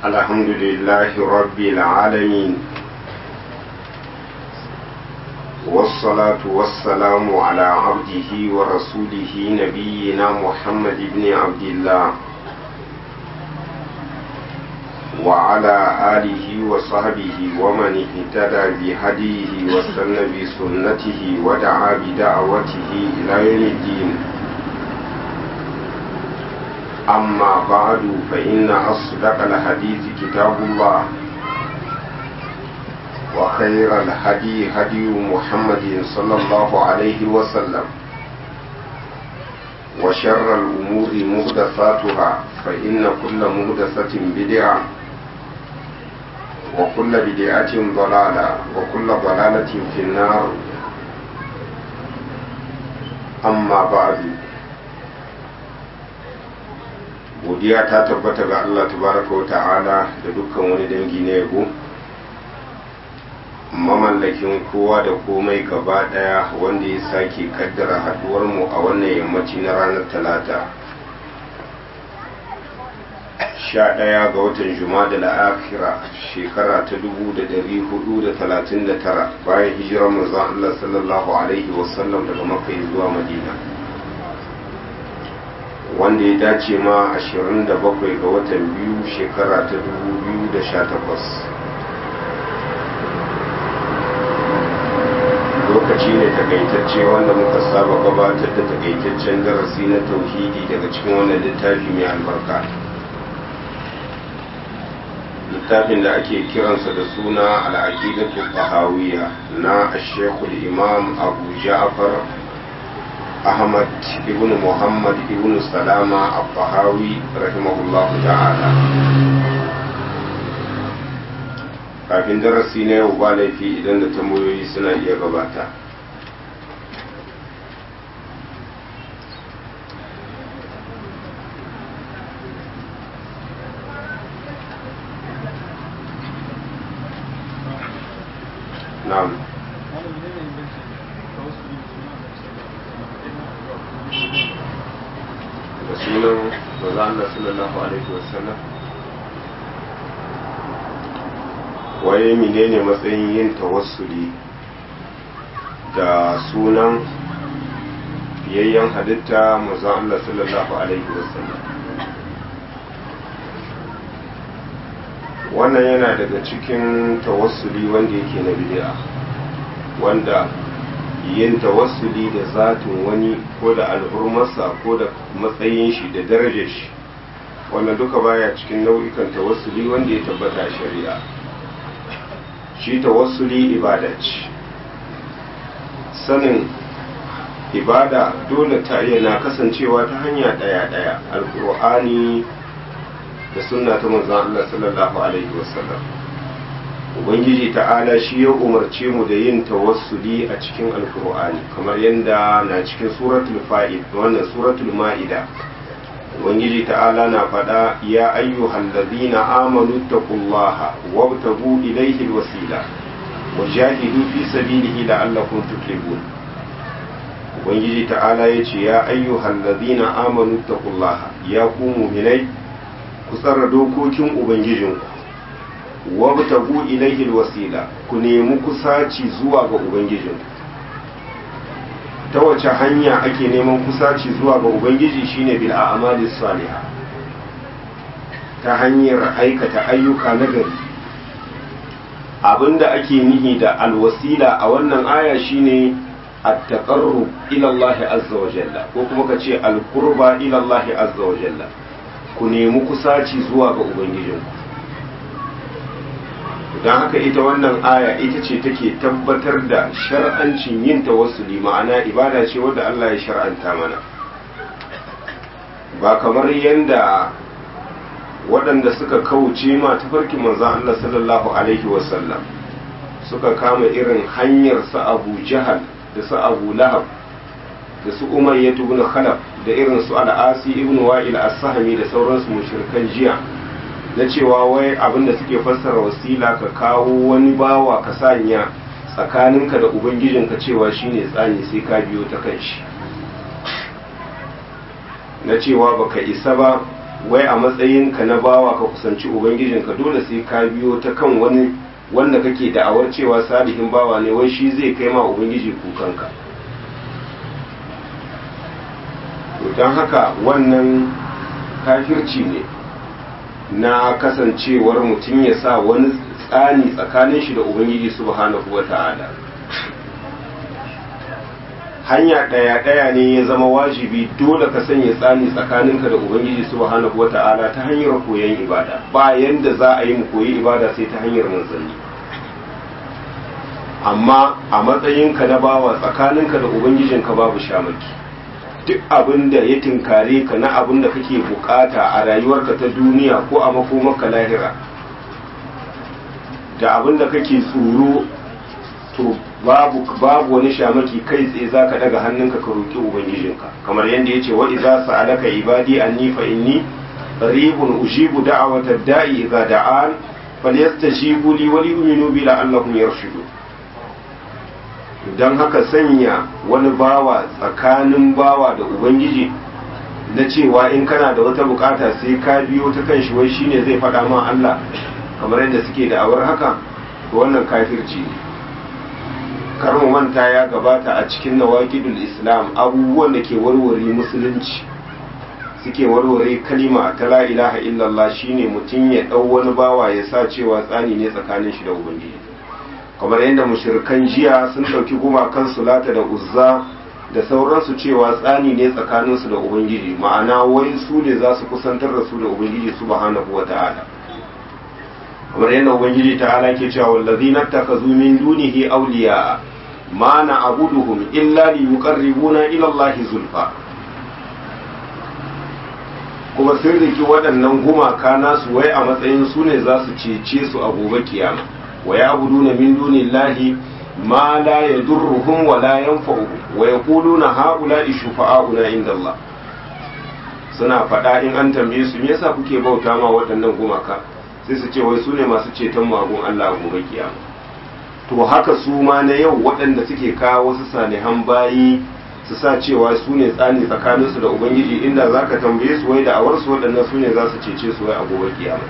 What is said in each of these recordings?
الحمد لله رب العالمين والصلاة والسلام على عبده ورسوله نبينا محمد بن عبد الله وعلى آله وصحبه ومن اهتدى بهديه واستنى بسنته ودعا بدعوته إلى يوم الدين أما بعد فإن أصدق الحديث كتاب الله وخير الهدي هدي محمد صلى الله عليه وسلم وشر الأمور مهدفاتها فإن كل مهدفة بدعة وكل بدعة ضلالة وكل ضلالة في النار أما بعد godiya ta tabbata ga Allah tabaraka wa ta'ala da dukkan wani dangi na yabo mamallakin kowa da komai gaba daya wanda ya sake kaddara haduwar mu a wannan yammaci na ranar talata sha ɗaya ga watan jumada la'akira shekara ta dubu da dari hudu da talatin da tara bayan hijirar manzon Allah sallallahu alaihi wasallam daga makka zuwa madina wanda ya dace ma 27 ga watan biyu shekara ta 2018 lokaci ne takaitacce wanda muka saba gabatar da takaitaccen darasi na tauhidi daga cikin wannan littafi mai albarka littafin da ake kiransa da suna al'aqidatu bahawiyya na ashekul imam abu ja'far Ahmad ibn Muhammad ibn Salama al-Bahawi rahimahullah ta'ala kafin darasi na yau ba laifi idan da tambayoyi suna iya gabata na'am da sunan maza Allah sallallahu alaihi wasallam waye menene matsayin yin tawassuli da sunan fiyayyen halitta maza Allah sallallahu alaihi wasallam wannan yana daga cikin tawassuli wanda yake na bid'a wanda yin tawassuli da zatin wani ko da alhurmarsa ko da matsayin shi da darajar shi wannan duka baya cikin nau'ikan tawassuli wanda ya tabbata shari'a shi tawassuli ibada ce sanin ibada dole ta na kasancewa ta hanya ɗaya-ɗaya alkur'ani da sunna ta manzon Allah sallallahu alaihi wasallam ubangiji ta'ala shi ya umarce mu da yin tawassuli a cikin alkur'ani kamar yadda na cikin suratul fa'id wannan suratul ma'ida ubangiji ta'ala na faɗa ya ayyuhal ladina amanu taqullaha wabtagu ilayhi alwasila wajahidu fi sabilihi la'allakum tuflihun ubangiji ta'ala yace ya ayyuhal ladina amanu taqullaha ya ku mu'minai ku tsara dokokin ubangijinku wabtagu ilaihi wasila ku nemi kusaci zuwa ga ubangijin ta wace hanya ake neman kusaci zuwa ga ubangiji shine bil a'mali salihah ta hanyar aikata ayyuka na gari abinda ake nihi da alwasila a wannan aya shine at-taqarrub ila Allah azza wa jalla ko kuma kace al-qurba ila Allah azza wa jalla ku nemi kusaci zuwa ga ubangijinku don haka ita wannan aya ita ce take tabbatar da shar'ancin yin tawassuli ma'ana ibada ce wadda Allah ya shar'anta mana ba kamar yadda waɗanda suka kauce ma tafarkin manzan Allah sallallahu alaihi wasallam suka kama irin hanyar su abu jahal da su abu lahab da su umayya ibn khalaf da irin su al'asi ibn wa'il as-sahmi da sauransu mushrikan jiya na cewa wai abinda suke fassara wasila ka kawo wani bawa ka sanya tsakaninka da ubangijinka cewa shine tsani sai ka biyo ta kan shi na cewa baka isa ba wai a matsayinka na bawa ka kusanci ubangijinka dole sai ka biyo ta kan wani wanda kake da'awar cewa salihin bawa ne wai shi zai kai ma ubangiji kukanka to don haka wannan kafirci ne na kasancewar mutum ya sa wani tsani tsakanin shi da ubangiji subhanahu wa ta'ala hanya ɗaya-ɗaya ne ya zama wajibi dole ka sanya tsani tsakaninka da ubangiji subhanahu wa ta'ala ta hanyar koyon ibada ba yanda za a yi mu koyi ibada sai ta hanyar manzanni amma a matsayinka na bawa tsakaninka da ubangijinka babu shamaki duk abin da ya tinkare ka na abin da kake bukata a rayuwarka ta duniya ko a makomarka lahira da abin da kake tsoro to babu babu wani shamaki kai tsaye zaka daga hannunka ka roki ubangijinka kamar yadda yace wa idza sa'alaka ibadi anni fa inni qaribun ujibu da'wata da'i idza da'an falyastajibu li wa liyu'minu bi la'allahum yarshudun don haka sanya wani bawa tsakanin bawa da ubangiji na cewa in kana da wata bukata sai ka biyo ta kan shi wai shine zai faɗa ma Allah kamar yadda suke da awar haka to wannan kafirci ne kar mu manta ya gabata a cikin nawaqidul islam abubuwan da ke warware musulunci suke warware kalima ta la ilaha illallah shine mutum ya dau wani bawa ya sa cewa tsani ne tsakanin shi da ubangiji kamar yadda mushrikan jiya sun ɗauki gumakan sulata da uzza da sauransu cewa tsani ne tsakaninsu da ubangiji ma'ana wai su ne za su kusantar da su da ubangiji subhanahu wa ta'ala kamar yadda ubangiji ta'ala ke cewa wallazina takazu min dunihi awliya ma na'buduhum illa liyuqarribuna ila allahi zulfa kuma sun riki waɗannan gumaka nasu wai a matsayin su ne za su cece su a gobe kiyama wa ya'buduna min dunillahi ma la yadurruhum wa la yanfa'uhum wa yaquluna ha'ula'i shufa'auna inda Allah suna faɗa in an tambaye su me yasa kuke bauta ma waɗannan gumaka sai su ce wai su ne masu ceton magun Allah a gobe kiyama to haka su ma na yau waɗanda suke kawo wasu salihan bayi su sa cewa su ne tsani tsakaninsu da ubangiji inda za ka tambaye su wai da awarsu waɗannan su ne za su cece su wai a gobe kiyama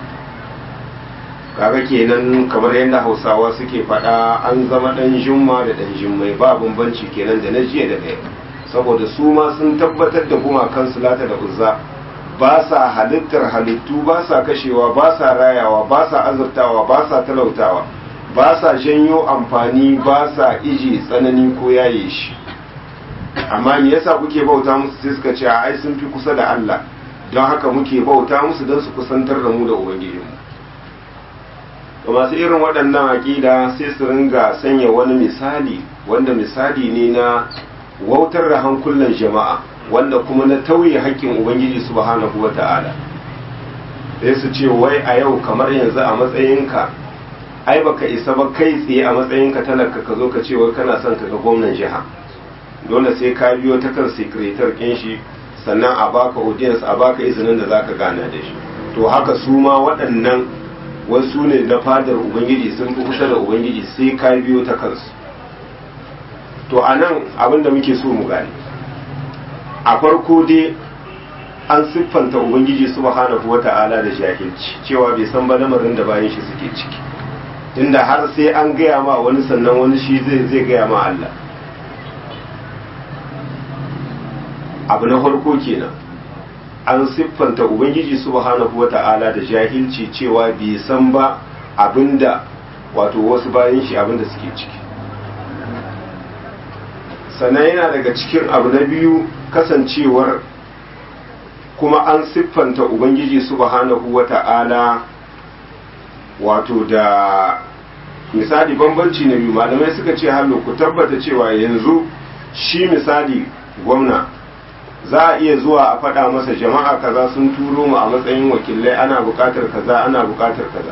kaga kenan kamar yadda hausawa suke faɗa an zama ɗan jumma da ɗan jimmai ba bambanci kenan da na jiya da ɗaya saboda su ma sun tabbatar da gumakan sulata da uzza ba sa halittar halittu ba sa kashewa ba sa rayawa ba sa azurtawa ba sa talautawa ba sa janyo amfani ba sa iji tsanani ko yaye shi amma me yasa kuke bauta musu sai suka ce ai sun fi kusa da Allah don haka muke bauta musu don su kusantar da mu da ubangijinmu to masu irin waɗannan aƙida sai su ringa sanya wani misali wanda misali ne na wautar da hankulan jama'a wanda kuma na tauye haƙƙin ubangiji subhanahu wata'ala sai su ce wai a yau kamar yanzu a matsayinka ai baka isa ba kai tsaye a matsayinka talaka ka zo ka ce wai kana son ka ga gwamnan jiha dole sai ka biyo ta kan sekretar kin shi sannan a baka audience a baka izinin da zaka gana da shi to haka su ma waɗannan wasu ne na fadar ubangiji sun fi kusa da ubangiji sai ka biyo ta kansu to a nan abin da muke so mu gane a farko dai an siffanta ubangiji subhanahu wata'ala da jahilci cewa bai san ba lamarin da bayan shi suke ciki tunda har sai an gaya ma wani sannan wani shi zai zai gaya ma Allah abu na farko kenan an siffanta ubangiji subhanahu wata'ala da jahilci cewa bai san ba abinda wato wasu bayan shi abinda suke ciki sannan yana daga cikin abu na biyu kasancewar kuma an siffanta ubangiji subhanahu wata'ala wato da misali bambanci na biyu malamai suka ce hallo ku tabbata cewa yanzu shi misali gwamna za a iya zuwa a faɗa masa jama'a kaza sun turo mu a matsayin wakilai ana buƙatar kaza ana buƙatar kaza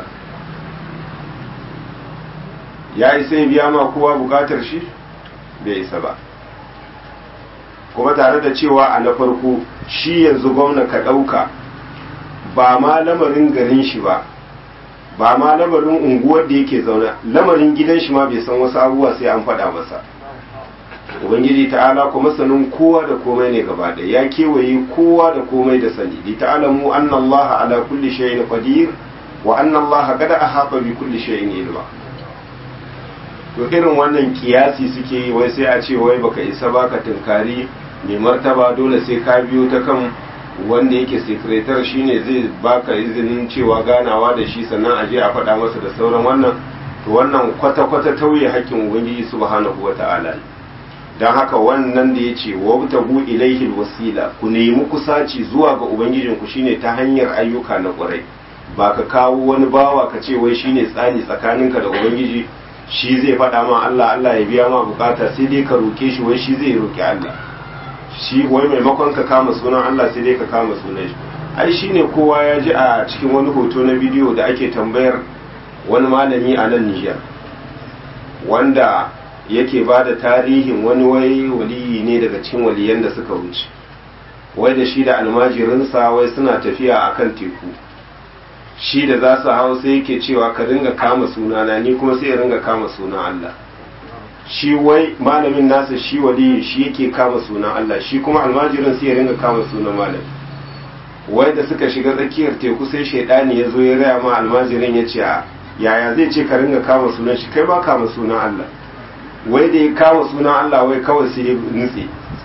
ya isa ya biya ma kowa buƙatar shi bai isa ba kuma tare da cewa a na farko shi yanzu gwamna ka ɗauka ba ma lamarin garin shi ba ba ma lamarin unguwar da yake zaune lamarin gidan shi ma bai san wasu abubuwa sai an faɗa masa ubangiji ta'ala kuma sanin kowa da komai ne gaba ɗaya ya kewaye kowa da komai da sani li ta'lamu anna allaha ala kulli shay'in qadir wa anna allaha qad ahata bi kulli shay'in ilma to irin wannan kiyasi suke yi wai sai a ce wai baka isa baka tunkari mai martaba dole sai ka biyo ta kan wanda yake sekretar shine zai baka izinin cewa ganawa da shi sannan a je a faɗa masa da sauran wannan to wannan kwata-kwata tauye haƙƙin ubangiji subhanahu wata'ala ne don haka wannan da ya ce wabtagu ilaihi wasila ku nemi kusaci zuwa ga ubangijinku shine ta hanyar ayyuka na ƙwarai ba ka kawo wani bawa ka ce wai shine tsani tsakaninka da ubangiji shi zai faɗa ma Allah Allah ya biya ma bukata sai dai ka roke shi wai shi zai roki Allah shi wai maimakon ka kama sunan Allah sai dai ka kama sunan shi ai shine kowa ya ji a cikin wani hoto na bidiyo da ake tambayar wani malami a nan Nijar wanda yake ba da tarihin wani wai waliyi ne daga cikin waliyan da suka wuce wai da shi da almajirinsa wai suna tafiya akan teku shi da za su hau sai yake cewa ka ringa kama sunana ni kuma sai ya ringa kama sunan Allah shi wai malamin nasa shi waliyi shi yake kama sunan Allah shi kuma almajirin sai ya ringa kama sunan malam wai da suka shiga tsakiyar teku sai shaidani ya zo ya raya ma almajirin ya ce yaya zai ce ka ringa kama sunan shi kai ba kama sunan Allah wai da ya kama sunan Allah wai kawai sai ya nutse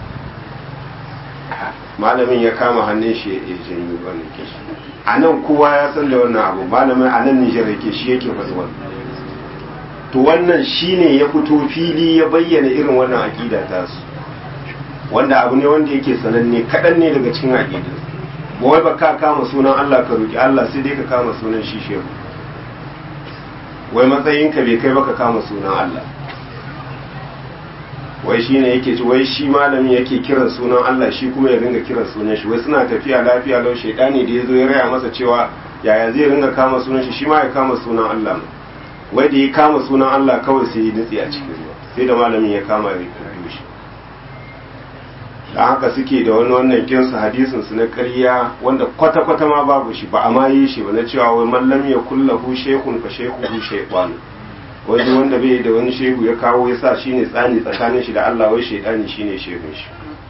malamin ya kama hannun shi ya janyi wannan kishi a nan kowa ya san da wannan abu malamin a nan Nijar yake shi yake faɗi wannan to wannan shine ya fito fili ya bayyana irin wannan aƙida ta su wanda abu ne wanda yake sananne kaɗan ne daga cikin aƙidin ba wai ba ka kama sunan Allah ka roki Allah sai dai ka kama sunan shi shehu wai matsayinka bai kai baka kama sunan Allah wai shi ne yake ci wai shi malami yake kiran sunan Allah shi kuma ya ringa kiran sunan shi wai suna tafiya lafiya lau shaidani da ya zo ya raya masa cewa yaya zai ringa kama sunan shi shi ma ya kama sunan Allah wai da ya kama sunan Allah kawai sai ya nutse a cikin ruwa sai da malamin ya kama ya biyo shi da haka suke da wani wannan kinsu hadisin su na ƙarya wanda kwata-kwata ma babu shi ba a ma yi shi ba na cewa wai mallam ya kullahu shekun fa shekuhu shaytan wani wanda bai da wani shehu ya kawo ya sa shi ne tsani tsakanin shi da Allah wai shaidani shi ne shehun shi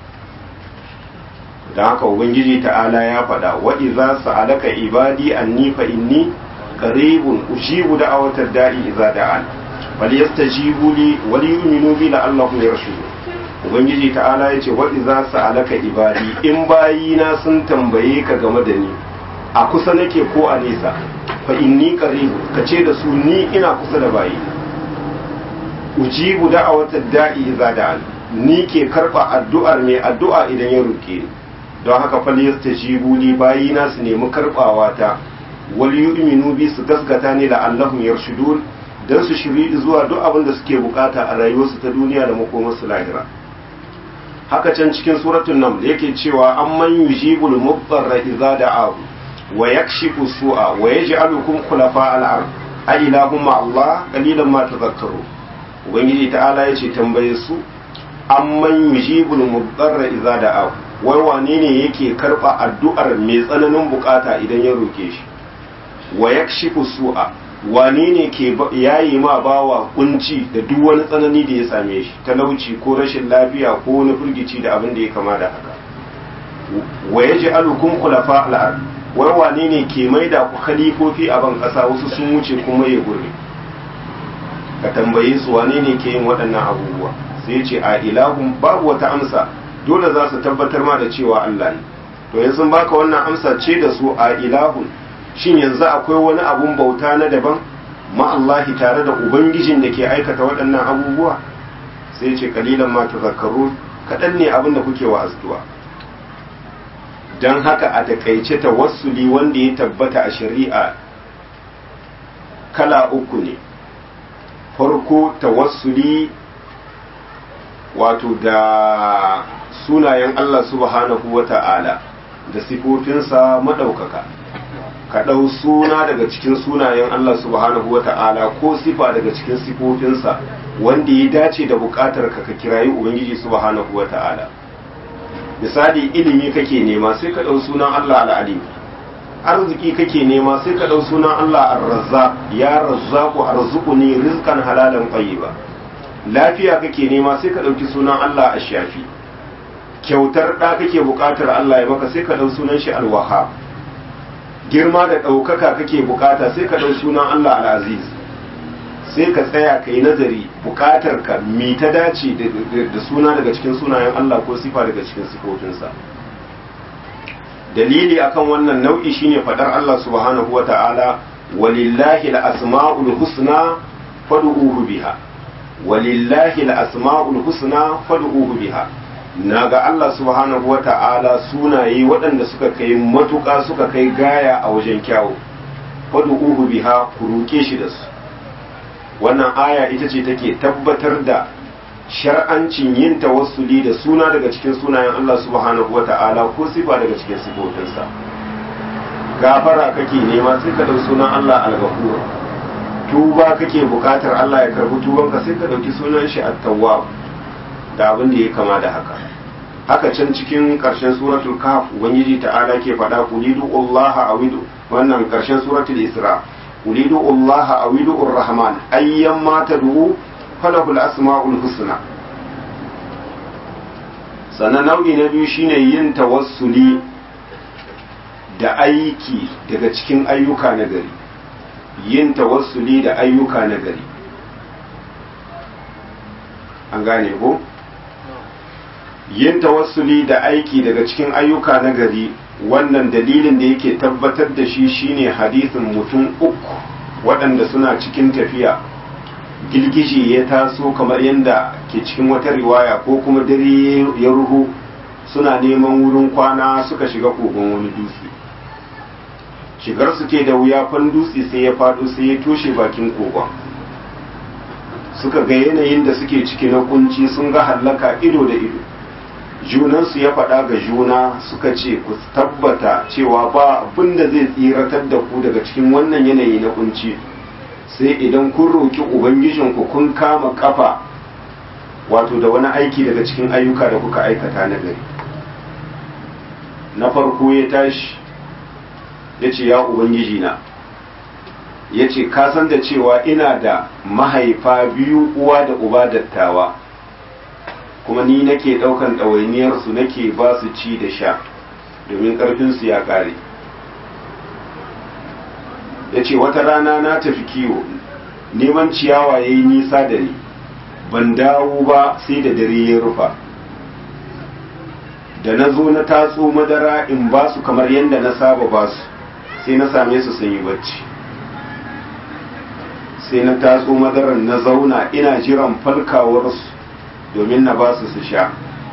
don haka ubangiji ta'ala ya faɗa wa iza sa'alaka ibadi anni fa inni qaribun ujibu da'awatar da'i idza da'an falyastajibu li wa liyu'minu bi la'allahum yarshudun ubangiji ta'ala yace wa iza sa'alaka ibadi in bayina sun tambaye ka game da ni a kusa nake ko a nesa fa inni qaribu kace da su ni ina kusa da bayi ujibu da'awata da'i idza da'an ni ke karba addu'ar mai addu'a idan ya roke ni don haka fal yastajibu li bayi na su nemi karbawa ta wal yu'minu bi su gaskata ne la allahum yarshudun dan su shiri zuwa duk abin da suke bukata a rayuwarsu ta duniya da makomarsu lahira haka can cikin suratul naml yake cewa amman yujibul mubtarra idza da'ahu wa yakshifu su'a wa yaj'alukum khulafa al-ard a ilahum ma Allah qalilan ma tadhakkaru ubangiji ta'ala yace tambaye su amman yujibul mudarra idza da'a wai wane ne yake karba addu'ar mai tsananin bukata idan ya roke shi wa yakshifu su'a wane ne ke yayi ma bawa kunci da duk wani tsanani da ya same shi talauci ko rashin lafiya ko wani firgici da abin da ya kama da haka wa yaj'alukum khulafa al-ard wai wane ne ke maida ku khalifofi a ban ƙasa wasu sun wuce kuma ya gurbe ka tambaye su wane ne ke yin waɗannan abubuwa sai ce a ilahun babu wata amsa dole za su tabbatar ma da cewa Allah ne to yanzu sun baka wannan amsa ce da su a ilahun shin yanzu akwai wani abun bauta na daban ma Allahi tare da ubangijin da ke aikata waɗannan abubuwa sai ce kalilan ma tazakkaru kaɗan ne abin da kuke wa azduwa don haka a takaice tawassuli wanda ya tabbata a shari'a kala uku ne farko tawassuli wato da sunayen Allah subhanahu wa ta'ala da sifofinsa maɗaukaka ka ɗau suna daga cikin sunayen Allah subhanahu wa ta'ala ko sifa daga cikin sifofinsa wanda ya dace da buƙatar ka ka kirayi Ubangiji subhanahu wa ta'ala misali ilimi kake nema sai ka ɗau sunan Allah al'alim arziki kake nema sai ka ɗau sunan Allah ar-razzaq ya razzaqu arzuquni rizqan halalan tayyiba lafiya kake nema sai ka ɗauki sunan Allah a shafi kyautar ɗa kake buƙatar Allah ya maka sai ka ɗau sunan shi alwaha girma da ɗaukaka kake buƙata sai ka ɗau sunan Allah al'aziz sai ka tsaya ka yi nazari buƙatar ka mi ta dace da suna daga cikin sunayen Allah ko sifa daga cikin sifofinsa dalili akan wannan nau'i shine fadar Allah subhanahu wata'ala walillahi al-asma'ul husna fad'uhu biha walillahi al-asma'ul husna fad'uhu biha naga Allah subhanahu wata'ala sunaye waɗanda suka kai matuƙa suka kai gaya a wajen kyawu fad'uhu biha ku roke shi da su wannan aya ita ce take tabbatar da shar'ancin yin tawassuli da suna daga cikin sunayen Allah subhanahu wata'ala ko sifa daga cikin sifofinsa gafara kake nema sai ka dau sunan Allah al-ghafur tuba kake bukatar Allah ya karbi tubanka sai ka dauki sunan shi at-tawwab da abin da ya kama da haka haka can cikin karshen suratul kahf ubangiji ta'ala ke faɗa qulidu Allah awidu wannan karshen suratul isra qulidu Allah awidu ar-rahman ayyamma tad'u falahul asma'ul husna sannan nau'i na biyu shine yin tawassuli da aiki daga cikin ayyuka na gari yin tawassuli da ayyuka na gari an gane ko yin tawassuli da aiki daga cikin ayyuka na gari wannan dalilin da yake tabbatar da shi shine hadisin mutum uku waɗanda suna cikin tafiya girgije ya taso kamar yadda ke cikin wata riwaya ko kuma dare ya ruhu suna neman wurin kwana suka shiga kogon wani dutse shigar su ke da wuya fan dutse sai ya faɗo sai ya toshe bakin kogon suka ga yanayin da suke ciki na kunci sun ga hallaka ido da ido junansu ya faɗa ga juna suka ce ku tabbata cewa ba abin da zai tsiratar da ku daga cikin wannan yanayi na kunci sai idan kun roƙi ubangijinku kun kama kafa wato da wani aiki daga cikin ayyuka da kuka aikata na gari na farko ya tashi ya ce ya ubangiji na ya ce san da cewa ina da mahaifa biyu uwa da uba dattawa kuma ni nake ɗaukan ɗawainiyarsu nake ba su ci da sha domin ƙarfinsu ya ƙare ya ce wata rana na tafi kiwo neman ciyawa ya yi nisa da ni ban dawo ba sai da dare ya rufa da na zo na tatso madara in ba su kamar yadda na saba ba su sai na same su sun yi bacci sai na tatso madarar na zauna ina jiran falkawarsu domin na ba su su sha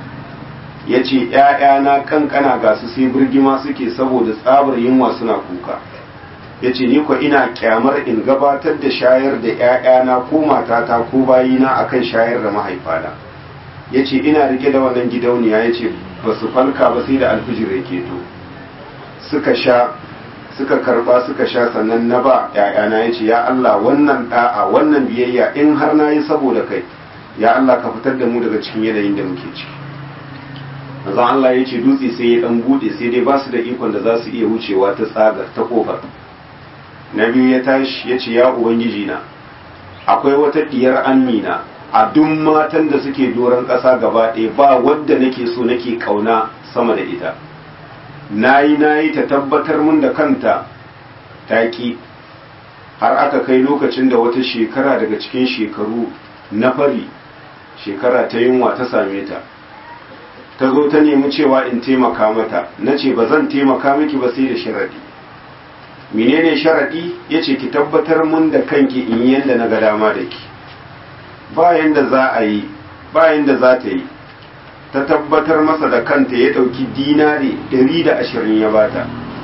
ya ce ‘ya'yana kankana ga su sai birgima suke saboda tsabar yunwa suna kuka ya ce ni ko ina kyamar in gabatar da shayar da ‘ya'yana ko matata ko bayina akan shayar da mahaifana ya ce ina rike da wannan gidauniya ya ce ba su falka ba sai da alfijir ya keto suka sha suka karba suka sha sannan na ba ‘ya'yana ya ce ya Allah wannan da'a wannan biyayya in har na yi saboda kai ya Allah ka fitar da mu daga cikin yanayin da muke ciki manzon Allah ya ce dutse sai ya dan bude sai dai ba su da ikon da za su iya wucewa ta tsagar ta kofar na biyu ya tashi ya ce ya ubangiji na akwai wata diyar amina a duk matan da suke doron ƙasa gaba ɗaya ba wadda nake so nake kauna sama da ita nayi nayi ta tabbatar mun da kanta taki har aka kai lokacin da wata shekara daga cikin shekaru na fari shekara ta yunwa ta same ta ta zo ta nemi cewa in taimaka mata na ce ba zan taimaka miki ba sai da sharaɗi menene sharaɗi ya ce ki tabbatar mun da kanki in yadda na ga dama da ki bayan da za a yi bayan da za ta yi ta tabbatar masa da kanta ya ɗauki dinari ɗari da ashirin ya bata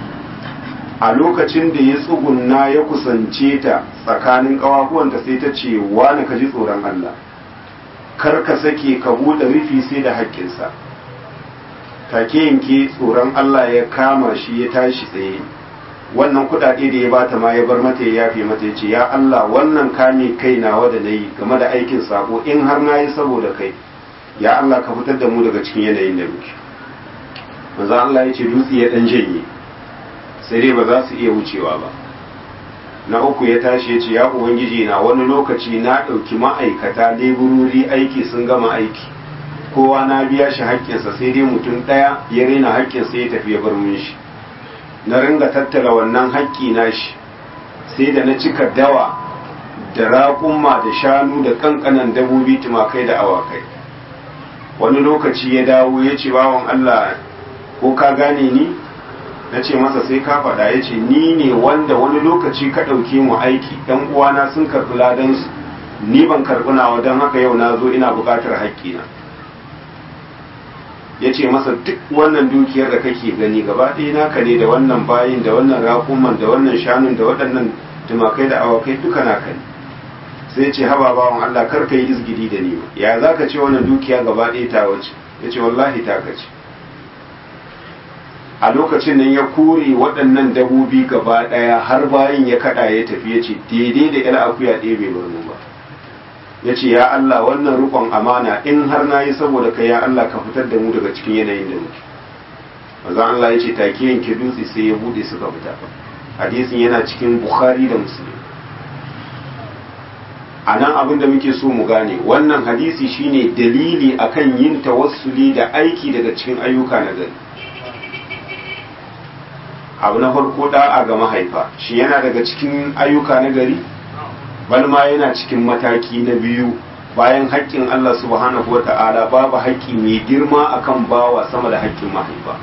a lokacin da ya tsugunna ya kusance ta tsakanin ƙawafuwanta sai ta ce wani ka ji tsoron Allah kar ka sake ka buɗe rufi sai da haƙƙinsa take yanke tsoron Allah ya kama shi ya tashi tsaye wannan kuɗaɗe da ya bata ma ya bar mata ya yafe mata ya ce ya Allah wannan kame kai nawa da nayi game da aikin sako in har na yi saboda kai ya Allah ka fitar da mu daga cikin yanayin da muke manzo Allah ya ce dutse ya dan janye sai dai ba za su iya wucewa ba na uku ya tashi ya ce ya ubangiji na wani lokaci na ɗauki ma'aikata leburori aiki sun gama aiki kowa na biya shi haƙƙinsa sai dai mutum ɗaya ya rena haƙƙinsa ya tafi ya bar min shi na ringa tattala wannan haƙƙi na shi sai da na cika dawa da raƙumma da shanu da ƙanƙanan dabobi tumakai da awakai wani lokaci ya dawo ya ce bawan Allah ko ka gane ni na ce masa sai ka faɗa ya ce ni ne wanda wani lokaci ka ɗauke mu aiki ɗan uwana sun karɓi ladansu ni ban karɓi nawa don haka yau na zo ina buƙatar haƙƙina ya ce masa duk wannan dukiyar da kake gani gaba ɗaya naka ne da wannan bayin da wannan raƙuman da wannan shanun da waɗannan tumakai da awakai duka naka ne sai ce haba bawan Allah kar ka yi izgidi da ni ya za ka ce wannan dukiya gaba ɗaya ta wace ya ce wallahi ta ka ce a lokacin nan ya kore waɗannan dabobi gaba ɗaya har bayan ya kaɗa ya tafi ya ce daidai da yar akuya ɗaya bai bar mu ba ya ce ya Allah wannan rukon amana in har na yi saboda ka ya Allah ka fitar da mu daga cikin yanayin da muke maza Allah ya ce take yanke dutse sai ya buɗe suka fita hadisin yana cikin bukhari da muslim a nan abin da muke so mu gane wannan hadisi shine dalili akan yin tawassuli da aiki daga cikin ayyuka na gari abu na farko da'a ga mahaifa shi yana daga cikin ayyuka na gari balma yana cikin mataki na biyu bayan haƙƙin Allah subhanahu wa ta'ala babu haƙƙi mai girma akan bawa sama da haƙƙin mahaifa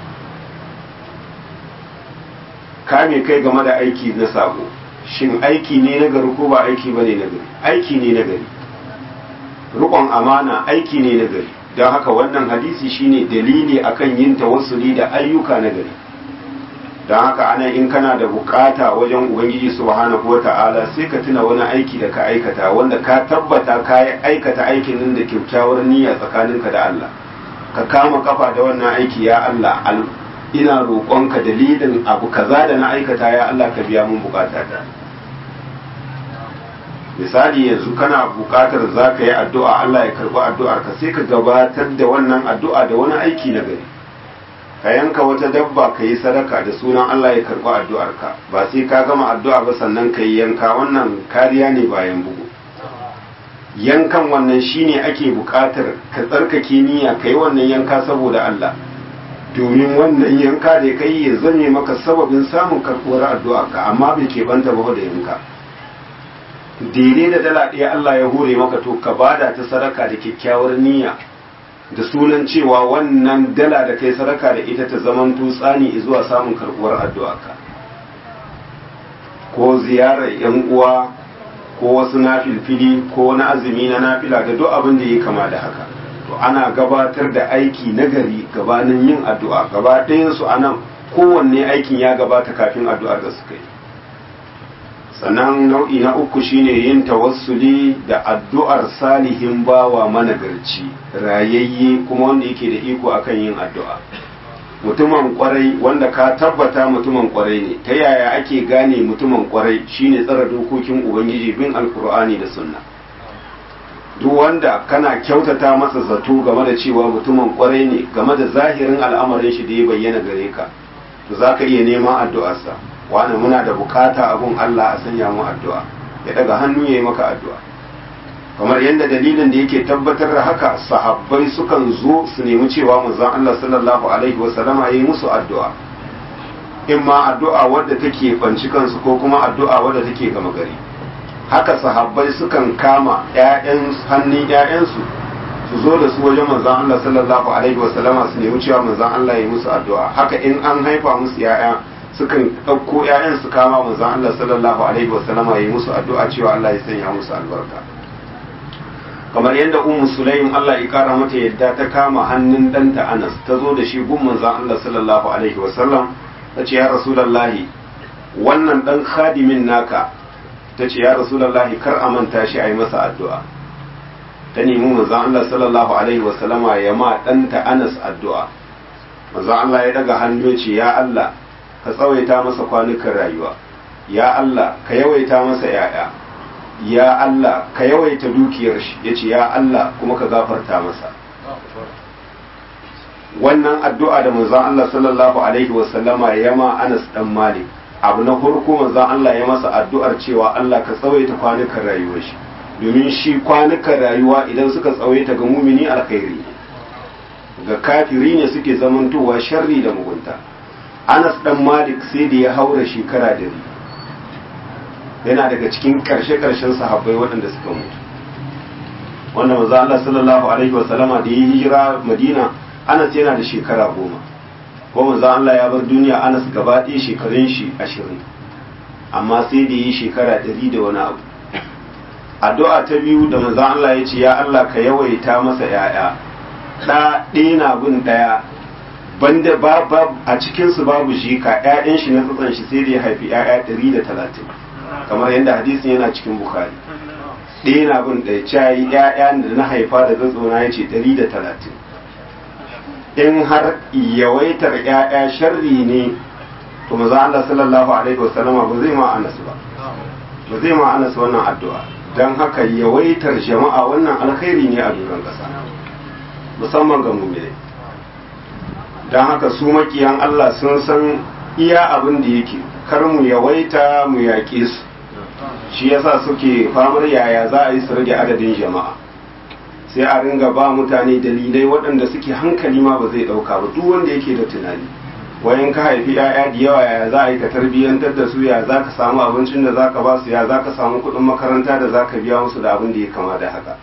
kame kai game da aiki na sabo shin aiki ne na gari ko ba aiki ba ne na gari aiki ne na gari rukon amana aiki ne na gari don haka wannan hadisi shine dalili akan yin tawassuli da ayyuka na gari don haka ana in kana da bukata wajen ubangiji subhanahu wata'ala sai ka tuna wani aiki da ka aikata wanda ka tabbata ka aikata aikin nan da kyakkyawar niyya tsakaninka da Allah ka kama kafa da wannan aiki ya Allah ina roƙonka dalilin abu kaza da na aikata ya Allah ka biya mun bukata ta misali yanzu kana bukatar za ka yi addu'a Allah ya karɓi addu'ar ka sai ka gabatar da wannan addu'a da wani aiki na gari ka yanka wata dabba ka yi sadaka da sunan Allah ya karɓi addu'ar ka ba sai ka gama addu'a ba sannan ka yi yanka wannan kariya ne bayan bugu yankan wannan shine ake bukatar ka tsarkake niyya ka yi wannan yanka saboda Allah domin wannan yanka da kai ya zame maka sababin samun karɓuwar addu'a ka amma bai keɓanta ba da yanka daidai da dala ɗaya Allah ya hore maka to ka bada ta sadaka da kyakkyawar niyya da sunan cewa wannan dala da kai sadaka da ita ta zaman tsani zuwa samun karɓuwar addu'a ka ko ziyarar yan uwa ko wasu nafilfili ko wani azumi na nafila da duk abin da ya kama da haka to ana gabatar da aiki nagari gabanin yin addu'a gaba ɗayansu a nan kowanne aikin ya gabata kafin addu'ar da suka yi sannan nau'i na uku shine yin tawassuli da addu'ar salihin bawa managarci rayayye kuma wanda yake da iko akan yin addu'a mutumin kwarai wanda ka tabbata mutumin kwarai ne ta yaya ake gane mutumin kwarai shine tsara dokokin ubangiji bin alkur'ani da sunna duk wanda kana kyautata masa zato game da cewa mutumin kwarai ne game da zahirin al'amarin shi da ya bayyana gare ka to za ka iya neman addu'arsa wani muna da bukata abun Allah a sanya mu addu'a ya daga hannu ya yi maka addu'a kamar yadda dalilin da yake tabbatar da haka sahabbai sukan zo su nemi cewa manzon Allah sallallahu alaihi wasallama ya yi musu addu'a in ma addu'a wadda take banci kansu ko kuma addu'a wadda take gama gari haka sahabbai sukan kama ƴaƴan hannun ƴaƴansu su zo da su wajen manzon Allah sallallahu alaihi wasallama su nemi cewa manzon Allah ya yi musu addu'a haka in an haifa musu ƴaƴa sukan ɗauko ƴaƴan su kama manzon Allah sallallahu alaihi wasallama ya yi musu addu'a cewa Allah ya sanya musu albarka kamar yadda ummu sulaim Allah ya kara mata yadda ta kama hannun ɗanta Anas ta zo da shi gun manzon Allah sallallahu alaihi wasallam ta ce ya rasulullahi wannan ɗan khadimin naka ta ce ya rasulullahi kar a manta shi a yi masa addu'a ta nemi manzon Allah sallallahu alaihi wasallama ya ma ɗanta Anas addu'a manzon Allah ya daga hannu ce ya Allah ka tsawaita masa kwanukan rayuwa ya Allah ka yawaita masa ‘ya'ya ya Allah ka yawaita dukiyar shi ya ce ya Allah kuma ka gafarta masa wannan addu'a da manzon Allah sallallahu alaihi wasallama ya ma Anas dan Malik abu na farko manzon Allah ya masa addu'ar cewa Allah ka tsawaita kwanukan rayuwar shi domin shi kwanukan rayuwa idan suka tsawaita ga mumini alkhairi ga kafiri ne suke zamantowa sharri da mugunta Anas dan Malik sai da ya haura shekara dari yana daga cikin karshe-karshen sahabbai waɗanda suka mutu wanda manzo Allah sallallahu alaihi wa sallama da ya hijira Madina Anas yana da shekara goma ko manzo Allah ya bar duniya Anas gaba ɗaya shekarun shi ashirin amma sai da yi shekara ɗari da wani abu addu'a ta biyu da manzo Allah ya ce ya Allah ka yawaita masa ‘ya'ya ɗa ɗaya na bin ɗaya banda ba a cikinsu babu shi ka ‘ya'yan shi na tsatsan shi sai da ya haifi ‘ya'ya ɗari da talatin kamar yadda hadisin yana cikin Bukhari ɗaya na bin ɗaya cayi ‘ya'ya da na haifa da tsatsona ya ce ɗari da talatin in har yawaitar ‘ya'ya sharri ne to maza Allah sallallahu alaihi wasallama ba zai ma anas ba ba zai ma anas wannan addu'a don haka yawaitar jama'a wannan alkhairi ne a duran ƙasa musamman ga mummune don haka su makiyan Allah sun san iya abin da yake kar mu yawaita mu yaƙe su shi yasa suke famar yaya za a yi su rage adadin jama'a sai a ringa ba mutane dalilai waɗanda suke hankali ma ba zai ɗauka ba duk wanda yake da tunani wayan ka haifi 'ya'ya da yawa ya za a yi ka tarbiyyantar da su ya za ka samu abincin da za ka ba su ya za ka samu kuɗin makaranta da za ka biya musu da abin da ya kama da haka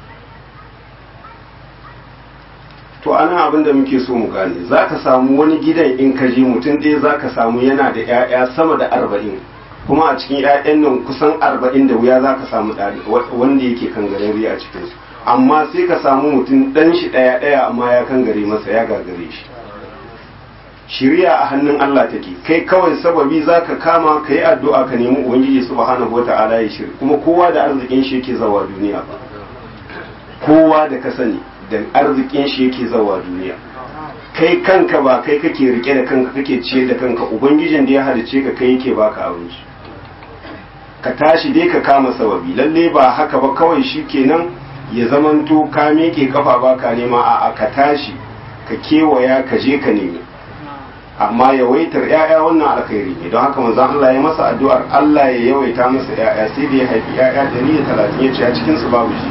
to ana abin da muke so mu gane za ka samu wani gidan in ka je mutum ɗaya za ka samu yana da 'ya'ya sama da arba'in kuma a cikin 'ya'yan nan kusan arba'in da wuya za ka samu wanda yake kan garari a cikinsu amma sai ka samu mutum ɗan shi ɗaya ɗaya amma ya kan gare masa ya gagare shi shiriya a hannun Allah take kai kawai sababi za ka kama ka yi addu'a ka nemi ubangiji subhanahu wata'ala ya shiri kuma kowa da arzikin shi yake zawa duniya ba kowa da ka sani da arzikin shi yake zawa duniya kai kanka ba kai kake rike da kanka kake ciye da kanka ubangijin da ya halice ka kai yake baka abinci ka tashi dai ka kama sababi lalle ba haka ba kawai shi kenan ya zamanto ka miƙe kafa baka nema a ka tashi ka kewaya ka je ka nemi amma yawaitar ‘ya'ya wannan alkhairi ne don haka manzon Allah ya masa addu'ar Allah ya yawaita masa ‘ya'ya sai da ya haifi ‘ya'ya ɗari da talatin ya ce a cikinsu babu shi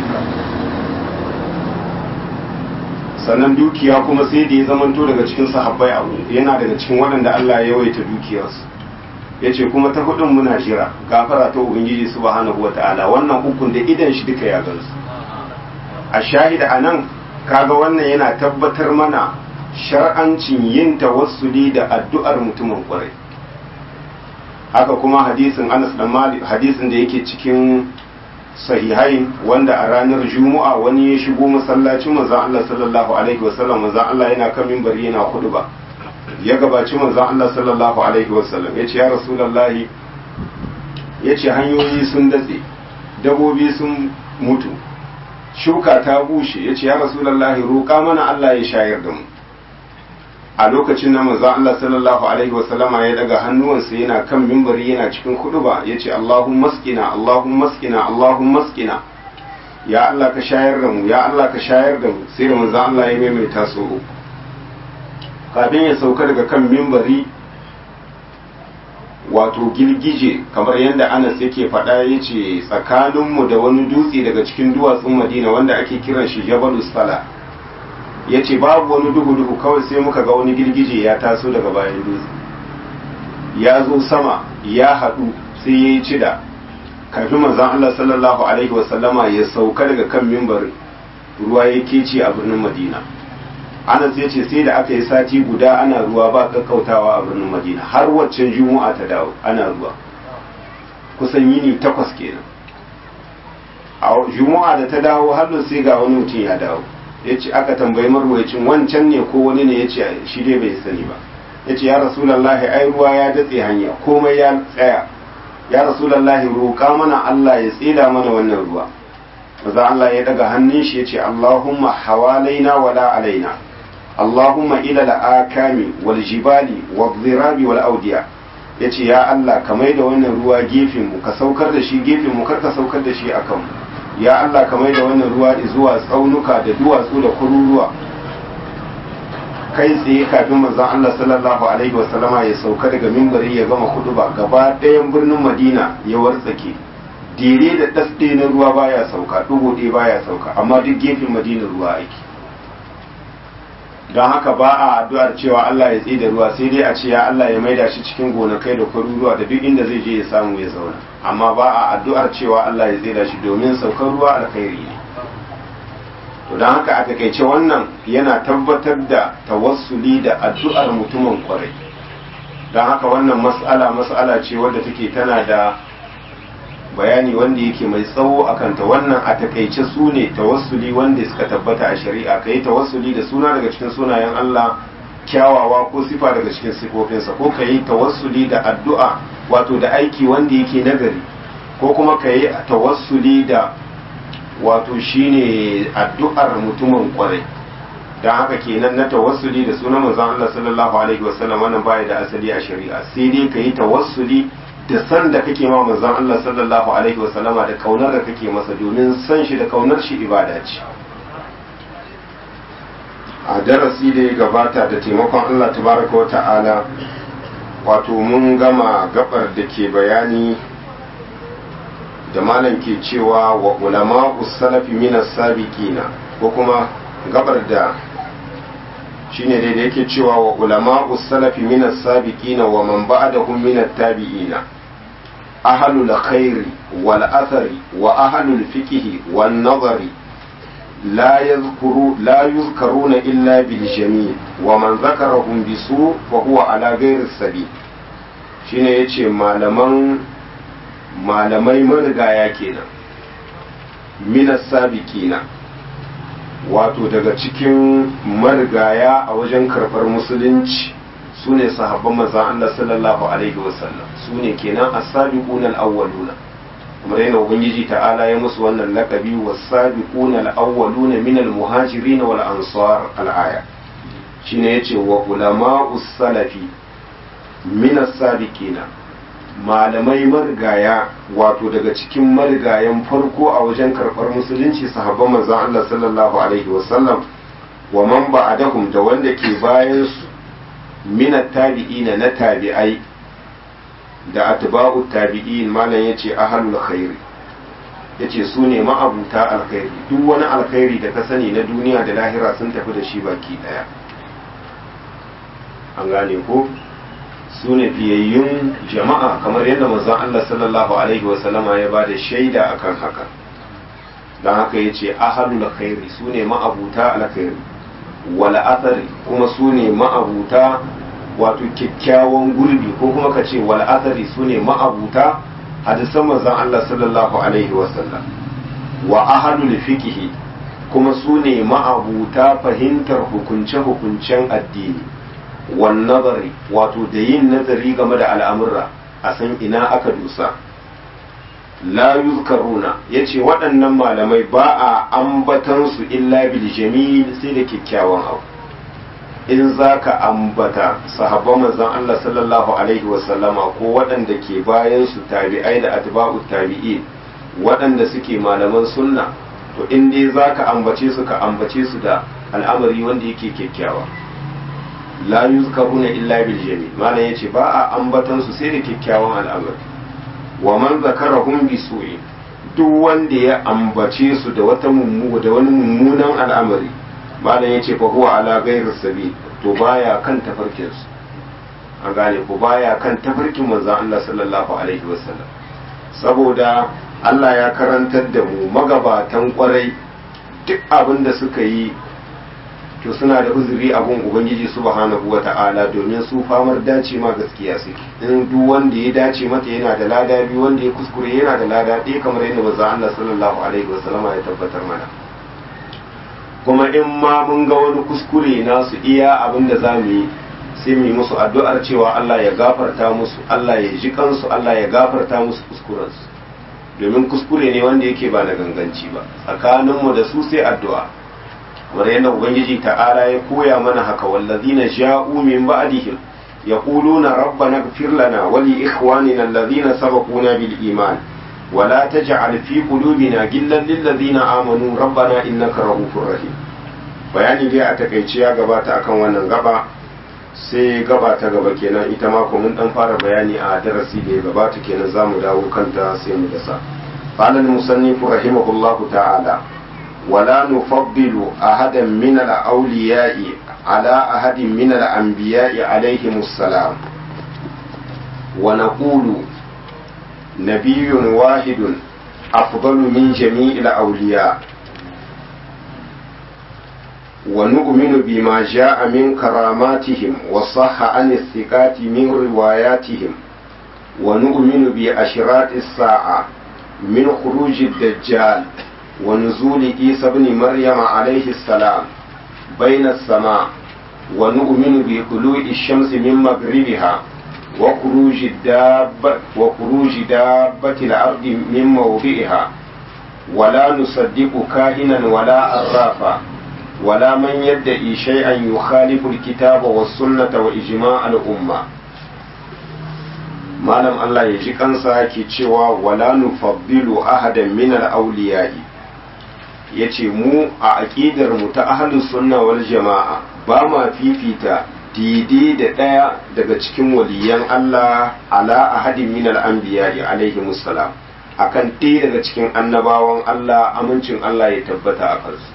sannan dukiya kuma sai da ya zamanto daga cikin sahabbai abu yana daga cikin waɗanda Allah ya yawaita dukiyarsu ya ce kuma ta hudun muna jira gafara ta ubangiji subhanahu wa ta'ala wannan ukun da idan shi duka ya gansu a shahida a nan kaga wannan yana tabbatar mana shar'ancin yin tawassuli da addu'ar mutumin kwarai haka kuma hadisin Anas da Malik hadisin da yake cikin sahihai wanda a ranar Juma'a wani ya shigo masallacin manzon Allah sallallahu alaihi wasallam manzon Allah yana kan minbari yana ba ya gabaci manzon Allah sallallahu alaihi wasallam yace ya rasulullahi yace hanyoyi sun datse dabobi sun mutu shuka ta bushe yace ya rasulullahi roƙa mana Allah ya shayar da mu a lokacin na manzo Allah sallallahu alaihi wasallama ya daga hannuwansa yana kan mimbari yana cikin kuduba ya ce Allahumma maskina Allahumma maskina Allahumma maskina ya Allah ka shayar da mu ya Allah ka shayar da mu sai da manzo Allah ya maimaita so uku kafin ya sauka daga kan mimbari wato girgije kamar yadda Anas yake faɗa ya ce tsakaninmu da wani dutse daga cikin duwatsun Madina wanda ake kiran shi Jabalus Sala ya ce babu wani duhu-duhu kawai sai muka ga wani girgije ya taso daga bayan dutse ya zo sama ya haɗu sai ya yi cida kafin manzan Allah sallallahu alaihi wasallama ya sauka daga kan mimbarin ruwa ya kece a birnin madina anas ya ce sai da aka yi sati guda ana ruwa ba kakkautawa a birnin madina har waccan juma'a ta dawo ana ruwa kusan yini takwas kenan a juma'a da ta dawo har sai ga wani mutum ya dawo ya ce aka tambayi marwayacin wancan ne ko wani ne ya ce shi dai bai sani ba ya ce ya rasulallahi ai ruwa ya datse hanya komai ya tsaya ya rasulallahi roƙa mana Allah ya tsida mana wannan ruwa maza Allah ya daga hannun shi ya ce Allahumma hawalaina wala alaina Allahumma ila al'akami wal jibali wal zirabi wal audiya ya ce ya Allah ka mai da wannan ruwa gefen mu ka saukar da shi gefen mu kar ka saukar da shi akan mu ya Allah ka mai da wannan ruwa zuwa tsaunuka da duwatsu da kururuwa kai tsaye kafin manzon Allah sallallahu alaihi wasallama ya sauka daga mimbari ya gama ba gaba ɗayan birnin Madina ya wartsake dire da ɗasɗe na ruwa baya sauka ɗugo ɗaya baya sauka amma duk gefen Madina ruwa ake don haka ba a addu'ar cewa Allah ya tsaye da ruwa sai dai a ce ya Allah ya maida shi cikin gonakai da kwaruruwa da duk inda zai je ya samu ya zauna amma ba a addu'ar cewa Allah ya tsaye da shi domin saukar ruwa alkhairi ne to don haka a takaice wannan yana tabbatar da tawassuli da addu'ar mutumin kwarai don haka wannan mas'ala mas'ala ce wadda take tana da bayani wanda yake mai tsawo a kanta wannan a takaice su ne tawassuli wanda suka tabbata a shari'a ka yi tawassuli da suna daga cikin sunayen Allah kyawawa ko sifa daga cikin sifofinsa ko ka yi tawassuli da addu'a wato da aiki wanda yake nagari ko kuma ka yi tawassuli da wato shine addu'ar mutumin kwarai don haka kenan na tawassuli da sunan manzon Allah sallallahu alaihi wasallam wannan baya da asali a shari'a sai dai ka yi tawassuli da san da kake ma manzon Allah sallallahu alaihi wasallama da kaunar da kake masa domin san shi da kaunar shi ibada ce a darasi da ya gabata da taimakon Allah tabaraka wa ta'ala wato mun gama gabar da ke bayani da malam ke cewa wa ulama salafi minas sabiqina ko kuma gabar da shine dai da yake cewa wa ulama salafi minas sabiqina wa man ba'dahum minat tabi'ina ahlul khairi wal athari wa ahlul fiqhi wan nazari لا يذكر لا يذكرون إلا بالجميل ومن ذكرهم بسوء فهو على غير السبيل shine yace malaman malamai marigaya kenan minas sabiqina wato daga cikin marigaya a wajen karɓar musulunci su ne sahabban manzon Allah sallallahu alaihi wasallam su ne kenan as-sabiquna al-awwaluna kamar yana ubangiji ta'ala ya musu wannan lakabi was-sabiquna al-awwaluna min al-muhajirin wal ansar al-aya shine yace wa ulama'us salafi min as-sabiqina malamai marigaya wato daga cikin marigayan farko a wajen karɓar musulunci sahabban manzon Allah sallallahu alaihi wasallam wa man ba'adahum da wanda ke bayan su min tabi'ina na tabi'ai da atba'u tabi'in malam yace ahlul khairi yace su ne ma'abuta alkhairi duk wani alkhairi da ka sani na duniya da lahira sun tafi da shi baki daya an gane ko su ne fiyayyun jama'a kamar yadda manzon Allah sallallahu alaihi wa sallama ya ba da shaida akan haka don haka yace ahlul khairi su ne ma'abuta alkhairi wal athari kuma su ne ma'abuta wato kyakkyawan gurbi ko kuma ka ce wal athari su ne ma'abuta hadisan manzon Allah sallallahu alaihi wasallam wa ahlul fiqhi kuma su ne ma'abuta fahimtar hukunce-hukuncen addini wan nazari wato da yin nazari game da al'amurra a san ina aka dusa la yuzkaruna yace waɗannan malamai ba a ambatan su illa bil jamil sai da kyakkyawan abu in za ka ambata sahabban manzon Allah sallallahu alaihi wasallama ko waɗanda ke bayan su tabi'ai da atba'u tabi'in waɗanda suke malaman sunna to in dai za ka ambace su ka ambace su da al'amari wanda yake kyakkyawa la yuzkaruna illa bil jamil malam yace ba a ambatan su sai da kyakkyawan al'amari wa man zakarahum bi su'i duk wanda ya ambace su da wata mummu da wani mummunan al'amari malam yace fa huwa ala ghairi sabil to baya kan tafarkin su an gane ko baya kan tafarkin manzon Allah sallallahu alaihi wasallam saboda Allah ya karantar da mu magabatan kwarai duk abin da suka yi to suna da uzuri a gun ubangiji subhanahu wata'ala domin su famar dace ma gaskiya suke in duk wanda ya dace mata yana da lada biyu wanda ya kuskure yana da lada ɗaya kamar yadda manzon Allah sallallahu alaihi wasallama ya tabbatar mana kuma in ma mun ga wani kuskure nasu iya abin da za mu yi sai mu yi musu addu'ar cewa Allah ya gafarta musu Allah ya ji kansu Allah ya gafarta musu kuskurensu domin kuskure ne wanda yake ba na ganganci ba tsakaninmu da su sai addu'a kamar yadda ubangiji ta'ala ya koya mana haka wallazina ja'u min ba'dihim yaquluna rabbana ighfir lana wa li ikhwanina alladhina sabaquna bil iman ولا تجعل في قلوبنا غلا للذين آمنوا ربنا إنك رؤوف رحيم bayani dai a takaice ya gabata akan wannan gaba sai gaba ta gaba kenan ita ma mun dan fara bayani a darasi da ya gabata kenan za mu dawo kanta sai mu dasa قال المصنف رحمه الله تعالى ولا نفضل أحدا من الأولياء على أحد من الأنبياء عليهم السلام ونقول نبي واحد أفضل من جميع الأولياء ونؤمن بما جاء من كراماتهم وصح عن الثقات من رواياتهم ونؤمن بأشراط الساعة من خروج الدجال ونزول عيسى بن مريم عليه السلام بين السماء ونؤمن بطلوع الشمس من مغربها وخروج الدابة وخروج دابة الأرض من موضعها ولا نصدق كاهنا ولا أرافا ولا من يدعي شيئا يخالف الكتاب والسنة وإجماع الأمة malam Allah ya ji kansa ke cewa wala nufaddilu ahadan min al-awliya'i yace mu a aqidar mu ta ahlus sunna wal jama'a ba ma fifita daidai da ɗaya daga cikin waliyan Allah ala ahadin min al-anbiya'i alaihi musallam akan ɗaya daga cikin annabawan Allah amincin Allah ya tabbata a kansu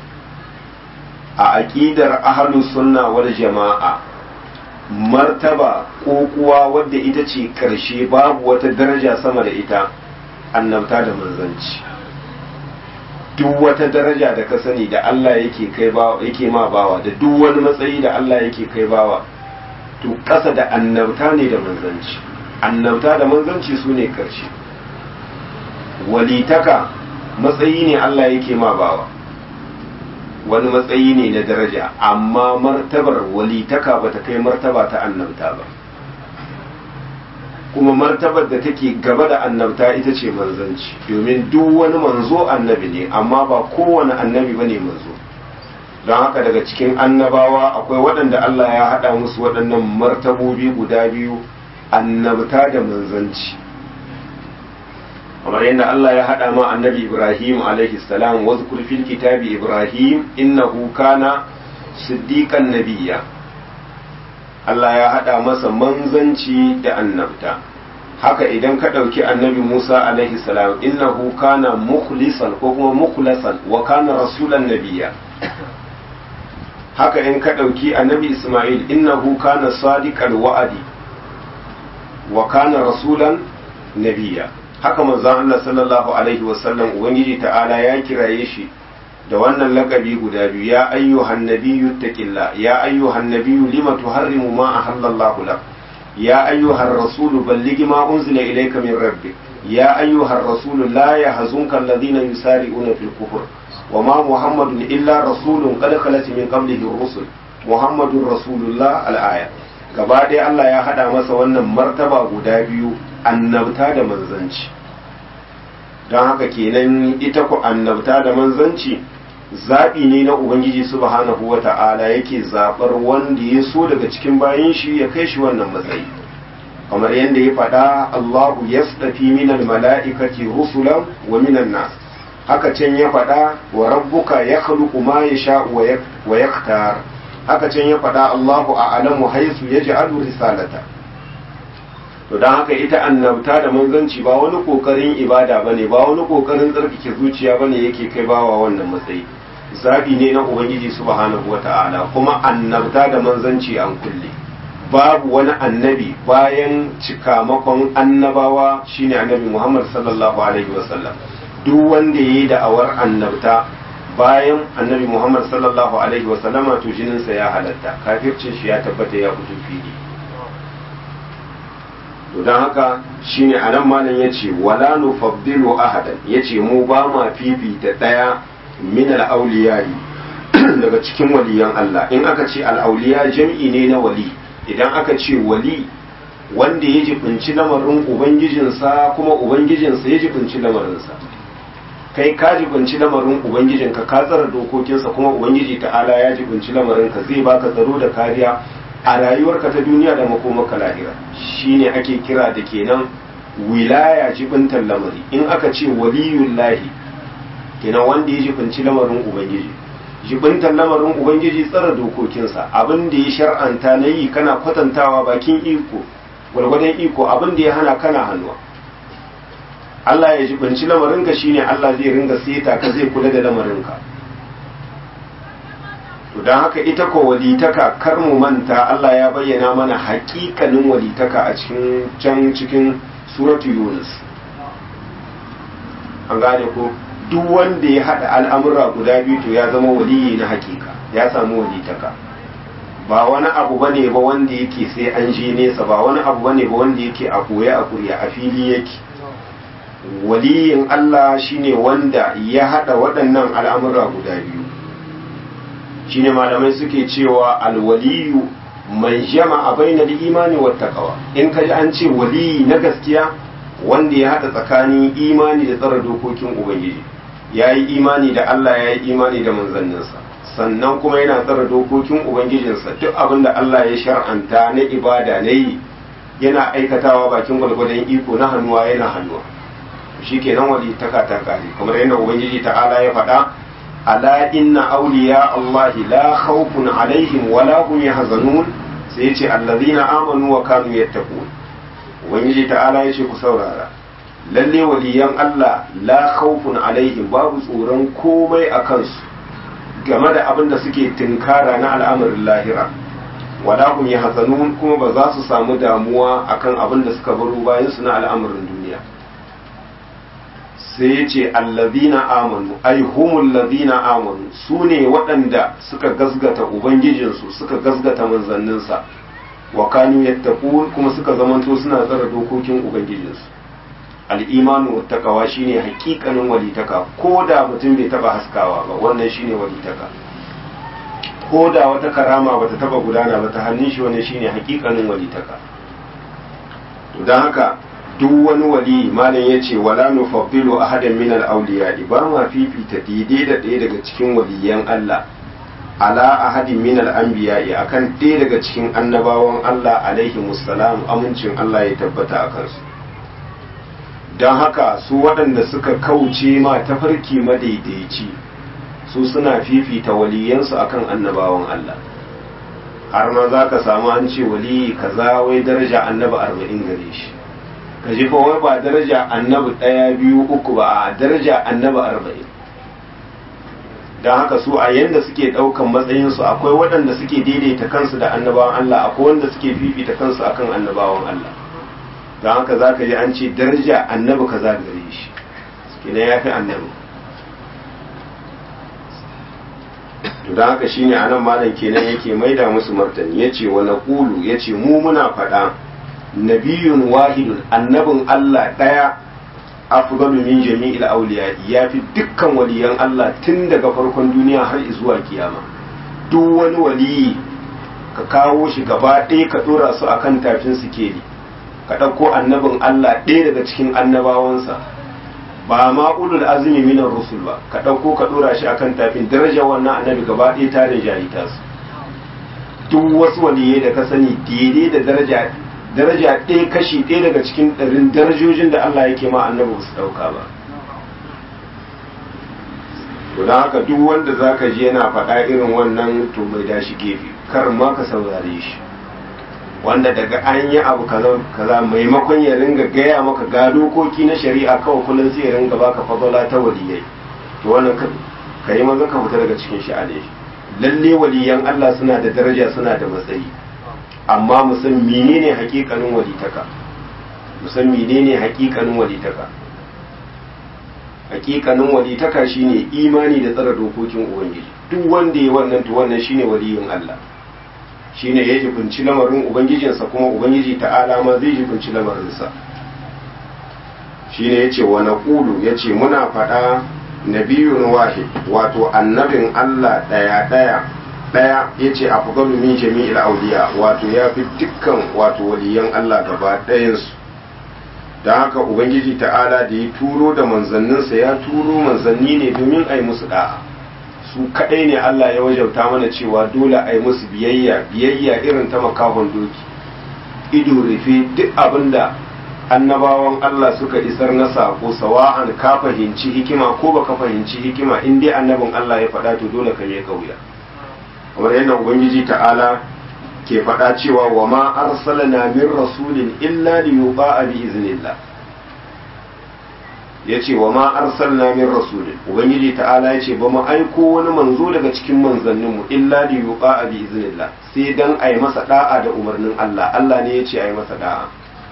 a aqidar ahlus sunna wal jama'a martaba ko kuwa wadda ita ce karshe babu wata daraja sama da ita annabta da manzanci duk wata daraja da ka sani da Allah yake kai bawa yake ma bawa da duk wani matsayi da Allah yake kai bawa to ƙasa da annabta ne da manzanci annabta da manzanci su ne karshe walitaka matsayi ne Allah yake ma bawa wani matsayi ne na daraja amma martabar walitaka ba ta kai martaba ta annabta ba kuma martabar da take gaba da annabta ita ce manzanci domin duk wani manzo annabi ne amma ba kowane annabi ba ne manzo don haka daga cikin annabawa akwai waɗanda Allah ya haɗa musu waɗannan martabobi guda biyu annabta da manzanci kamar yadda Allah ya haɗa ma annabi Ibrahim alaihi salam wa zkur fil kitabi Ibrahim innahu kana siddiqan nabiyya Allah ya haɗa masa manzanci da annabta haka idan ka ɗauki annabi Musa alaihi salam innahu kana mukhlisan ko kuma mukhlasan wa kana rasulan nabiyya haka in ka ɗauki annabi Ismail innahu kana sadiqal wa'adi wa kana rasulan nabiyya haka manzon Allah sallallahu alaihi wasallam ubangiji ta'ala ya kiraye shi da wannan lakabi guda biyu ya ayyuhan nabiyyu taqilla ya ayyuhan nabiyyu lima tuharrimu ma ahallallahu lak ya ayyuhar rasul balligh ma unzila ilayka min rabbik ya ayyuhar rasul la yahzunka alladhina yusari'una fil kufr وما محمد إلا رسول قد خلت من قبله الرسل محمد رسول الله الآية gaba ɗaya Allah ya haɗa masa wannan martaba guda biyu annabta da manzanci don haka kenan ita ku annabta da manzanci zaɓi ne na ubangiji subhanahu wa ta'ala yake zaɓar wanda ya so daga cikin bayan shi ya kai shi wannan matsayi kamar yadda ya faɗa Allahu yasdafi minal mala'ikati rusulan wa minan nas haka can ya faɗa wa rabbuka ya khluqu ma yasha wa yaktar haka can ya faɗa Allahu a'lamu haythu yaj'alu risalata to dan haka ita annabta da manzanci ba wani kokarin ibada bane ba wani kokarin tsarkake zuciya bane yake kai bawa wannan matsayi zabi ne na ubangiji subhanahu wata'ala kuma annabta da manzanci an kulle babu wani annabi bayan cikamakon annabawa shine annabi Muhammad sallallahu alaihi wasallam duk wanda yayi da'awar annabta bayan annabi Muhammad sallallahu alaihi wasallama to jininsa ya halatta kafircin shi ya tabbata ya fito fili to don haka shine anan malam yace wala nufaddilu ahadan yace mu ba ma fifita daya min al-awliya'i daga cikin waliyan Allah in aka ce al-awliya jam'i ne na wali idan aka ce wali wanda ya jibinci lamarin ubangijinsa kuma ubangijinsa ya jibinci lamarinsa kai ka jibinci lamarin ubangijinka ka tsara dokokinsa kuma ubangiji ta'ala ya jibinci lamarinka zai baka tsaro da kariya a rayuwarka ta duniya da makomaka lahira shine ake kira da kenan wilaya jibintar lamari in aka ce waliyullahi kenan wanda ya jibinci lamarin ubangiji jibintar lamarin ubangiji tsara dokokinsa abin da ya shar'anta na yi kana kwatantawa bakin iko gwargwadon iko abin da ya hana kana hannuwa Allah ya jibinci lamarinka shine Allah zai ringa seta ka zai kula da lamarinka to don haka ita ko walitaka kar mu manta Allah ya bayyana mana haƙiƙanin walitaka a cikin can cikin suratu Yunus an gane ko duk wanda ya haɗa al'amura guda biyu to ya zama waliyi na hakika ya samu walitaka ba wani abu bane ba wanda yake sai an je nesa ba wani abu bane ba wanda yake a koya a kuriya a fili yake waliyin Allah shine wanda ya haɗa waɗannan al'amura guda biyu shine malamai suke cewa alwaliyu man jama'a bainal imani wat taqwa in kaji an ce waliyi na gaskiya wanda ya haɗa tsakanin imani da tsara dokokin ubangiji ya yi imani da Allah ya yi imani da manzanninsa sannan kuma yana tsara dokokin ubangijinsa duk abin da Allah ya shar'anta na ibada na yi yana aikatawa bakin gwalgwadon iko na hannuwa yana hannuwa shi kenan wali taka ta kare kamar yadda ubangiji ta'ala ya faɗa ala inna awliya Allah la khawfun alaihim wala hum yahzanun sai ya ce allazina amanu wa kanu yattaqun ubangiji ta'ala ya ce ku saurara lalle waliyan Allah la khawfun alaihim babu tsoron komai a kansu game da abin da suke tinkara na al'amarin lahira wala hum yahzanun kuma ba za su samu damuwa akan abin da suka baro bayan su na al'amarin duniya sai ya ce allazina amanu ai humul ladina amanu su ne waɗanda suka gasgata ubangijinsu suka gasgata manzanninsa wa kanu yattaqun kuma suka zamanto suna tsara dokokin ubangijinsu al-imanu wattaqawa shine hakikanin walitaka ko da mutum bai taba haskawa ba wannan shine walitaka ko da wata karama bata taba gudana ba ta hannun shi wannan shine hakikanin walitaka to dan haka duk wani wali malam yace wala nufaddilu ahadan min al-awliya ba ma fifita daidai da ɗaya daga cikin waliyan Allah ala ahadin min al-anbiya'i akan ɗaya daga cikin annabawan Allah alaihi musallam amincin Allah ya tabbata a kansu don haka su waɗanda suka kauce ma tafarki madaidaici su suna fifita waliyansu akan annabawan Allah har ma za ka samu an ce waliyi kaza wai daraja annabi arba'in gare shi ka ji wai ba daraja annabi ɗaya biyu uku ba a daraja annabi arba'in don haka su a yanda suke ɗaukan matsayinsu akwai waɗanda suke daidaita kansu da annabawan Allah akwai wanda suke fifita kansu akan annabawan Allah don haka za ka ji an ce daraja annabi ka za gare shi kenan ya fi annabi to don haka shine a nan malam kenan yake maida musu martani ya ce wa naqulu ya ce mu muna faɗa nabiyun wahidun annabin Allah ɗaya afdalu min jami'il awliya ya fi dukkan waliyan Allah tun daga farkon duniya har zuwa kiyama duk wani waliyi ka kawo shi gaba ɗaya ka ɗora su akan tafin sikeli ka ɗauko annabin Allah ɗaya daga cikin annabawansa ba ma ulul azumi minar rusul ba ka ɗauko ka ɗora shi akan tafin daraja wannan annabi gaba ɗaya ta rinjayi ta su duk wasu waliyai da ka sani daidai da daraja daraja ɗaya kashi ɗaya daga cikin ɗarin darajojin da Allah yake ma annabi ba su ɗauka ba to don haka duk wanda za ka ji yana faɗa irin wannan to mai dashi gefe kar ma ka saurare shi wanda daga an yi abu kaza kaza maimakon ya ringa gaya maka ga dokoki na shari'a kawai kullum sai ya ringa baka fadala ta waliyai to wannan ka yi maza ka fita daga cikin sha'ani lalle waliyan Allah suna da daraja suna da matsayi amma mu san menene hakikanin walitaka mu san menene hakikanin walitaka hakikanin walitaka shine imani da tsara dokokin ubangiji duk wanda ya wannan to wannan shine waliyin Allah shine ya jibinci lamarin ubangijinsa kuma ubangiji ta'ala ma zai jibinci lamarinsa shine yace wa naqulu yace muna faɗa nabiyun wahid wato annabin Allah daya daya daya yace afdalu min jami'il awliya wato yafi dukkan wato waliyan Allah gaba ɗayan su da haka ubangiji ta'ala da ya turo da manzanninsa ya turo manzanni ne domin a yi musu da'a su kaɗai ne Allah ya wajauta mana cewa dole a yi musu biyayya biyayya irin ta makahon doki ido rufe duk abin da annabawan Allah suka isar na sako sawa'an ka fahimci hikima ko baka fahimci hikima in dai annabin Allah ya faɗa to dole ka yi kauya kamar yadda ubangiji ta'ala ke faɗa cewa wa ma arsalna min rasulin illa li yuqa'a bi iznillah yace wa ma arsalna min rasulin ubangiji ta'ala yace ba mu aiko wani manzo daga cikin manzannin mu illa li yuqa'a bi iznillah sai dan ai masa da'a da umarnin Allah Allah ne yace ai masa da'a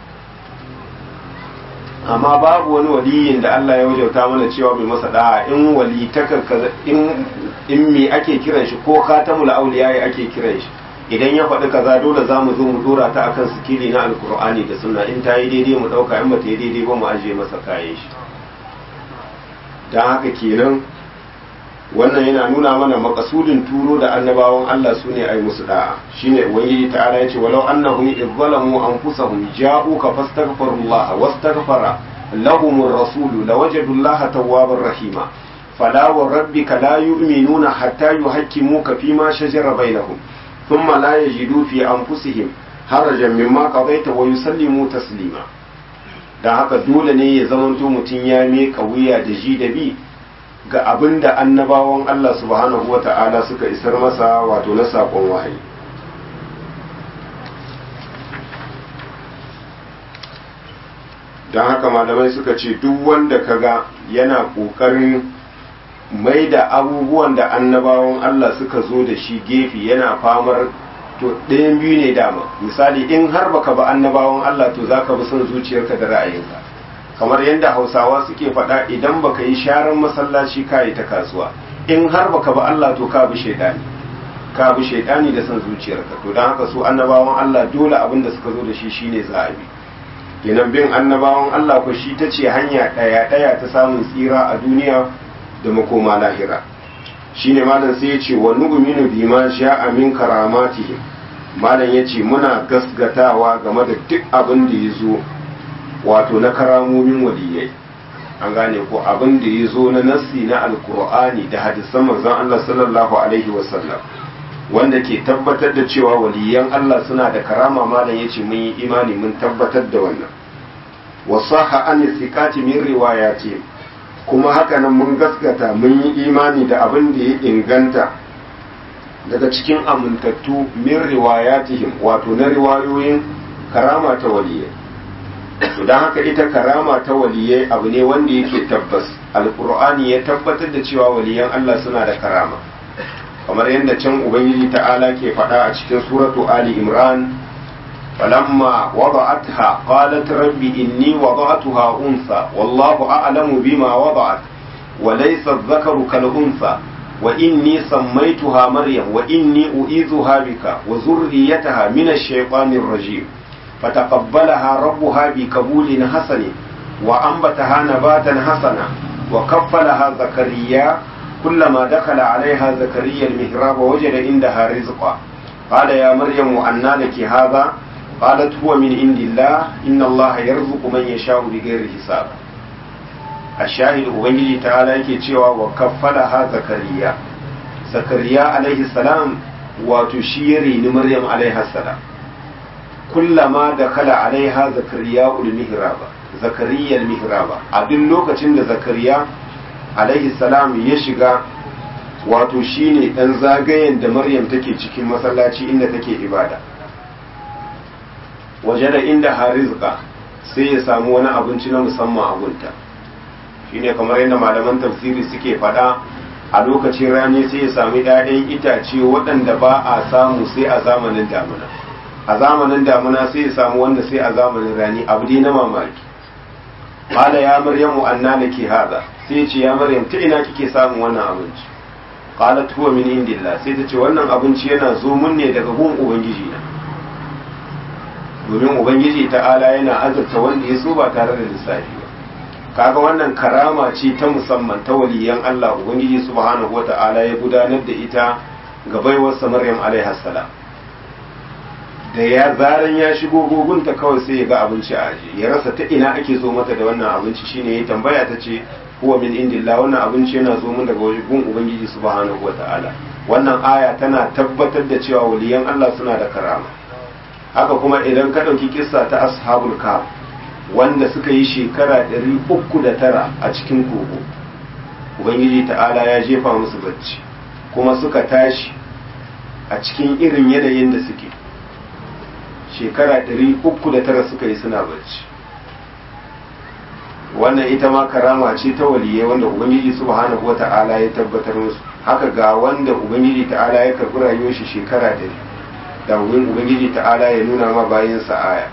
amma babu wani waliyin da Allah ya wajauta mana cewa mai masa da'a in wali ta in in me ake kiran shi ko khatamul awliya ake kiran shi idan ya faɗi kaza dole za mu zo mu dora ta akan sikili na alkur'ani da sunna in ta yi daidai mu ɗauka in ba ta yi daidai ba mu ajiye masa kayan shi don haka kenan wannan yana nuna mana makasudin turo da annabawan Allah su ne ai musu da'a shine ubangiji ta'ala yace walau annahum izzalamu anfusahum ja'uka fastaghfirullaha wastaghfara lahum ar-rasul lawajadu Allah tawwabar rahima fala wa rabbika la yu'minuna hatta yuhakkimuka fima shajara bainahum thumma la yajidu fi anfusihim harajan mimma qadaita wa yusallimu taslima dan haka dole ne ya zamanto mutum ya miƙa wuya da ji da bi ga abin da annabawan Allah subhanahu wa ta'ala suka isar masa wato na saƙon wahayi. Don haka malamai suka ce duk wanda kaga yana ƙoƙarin mai da abubuwan da annabawan Allah suka zo da shi gefe yana famar to ɗayan biyu ne dama misali in har baka ba annabawan Allah to za ka bi son zuciyarka da ra'ayinka. kamar yadda hausawa suke faɗa idan baka yi sharan masallaci ka yi ta kasuwa in har baka ba Allah to ka bi shaidani ka bi shaidani da san zuciyarka to don haka su annabawan Allah dole abin da suka zo da shi shine za a bi kenan bin annabawan Allah ko shi ta ce hanya ɗaya ɗaya ta samun tsira a duniya da makoma lahira shine malam sai ya ce wa nu'minu bima sha'a min karamatihim malam ya ce muna gasgatawa game da duk abin da ya zo wato na karamomin waliyai an gane ko abin da ya zo na nassi na alkur'ani da hadisan manzon Allah sallallahu alaihi wasallam wanda ke tabbatar da cewa waliyan Allah suna da karama malam yace mun yi imani mun tabbatar da wannan wasaha an thiqati min riwayati kuma haka nan mun gaskata mun yi imani da abin da ya inganta daga cikin amintattu min riwayatihim wato na riwayoyin karama ta waliyai don haka ita karama ta waliyai abu ne wanda yake tabbas alkur'ani ya tabbatar da cewa waliyan Allah suna da karama kamar yadda can ubangiji ta'ala ke faɗa a cikin suratu ali imran falamma wada'atha qalat rabbi inni wada'tuha unsa wallahu a'lamu bima wada'at wa laysa adh-dhakaru kal unsa wa inni sammaytuha maryam wa inni u'idhuha bika wa zurriyataha min ash-shaytanir rajim فتقبلها ربها بقبول حسن وأنبتها نباتا حسنا وكفلها زكريا كلما دخل عليها زكريا المهراب وجد عندها رزقا قال يا مريم أنى لك هذا قالت هو من عند الله إن الله يرزق من يشاء بغير حساب الشاهد أبنجي تعالى يكي وكفلها زكريا زكريا عليه السلام وتشيري لمريم عليها السلام kullama da kala alaiha zakariya mihraba zakariya mihraba a duk lokacin da zakariya alaihi salam ya shiga wato shine dan zagayen da maryam take cikin masallaci inda take ibada waje da inda harizqa sai ya samu wani abinci na musamman a gunta shine kamar yadda malaman tafsiri suke faɗa a lokacin rani sai ya sami 'ya'yan itace waɗanda ba a samu sai a zamanin damuna a zamanin damuna sai ya samu wanda sai a zamanin rani abu dai na mamaki qala ya maryamu anna laki hada sai ce ya maryam ta ina kike samun wannan abinci qalat huwa min indillah sai ta ce wannan abinci yana zo mun ne daga gun ubangiji na domin ubangiji ta'ala yana azurta wanda ya so ba tare da lissafi ba kaga wannan karama ce ta musamman ta waliyan Allah ubangiji subhanahu wata'ala ya gudanar da ita ga baiwarsa maryam alaiha salam da ya zaran ya shigo gogunta kawai sai ya ga abinci a aji ya rasa ta ina ake zo mata da wannan abinci shine ya tambaya ta ce huwa min indillah wannan abinci yana zo mun daga wajen ubangiji subhanahu wataala wannan aya tana tabbatar da cewa waliyan Allah suna da karama haka kuma idan ka dauki kissa ta ashabul kahf wanda suka yi shekara ɗari uku da tara a cikin kogo ubangiji ta'ala ya jefa musu bacci kuma suka tashi a cikin irin yanayin da suke shekara ɗari uku da tara suka yi suna bacci wannan ita ma karama ce ta waliyai wanda ubangiji subhanahu wata'ala ya tabbatar musu haka ga wanda ubangiji ta'ala ya karbi rayuwar shi shekara ɗari da ubangiji ta'ala ya nuna ma bayan aya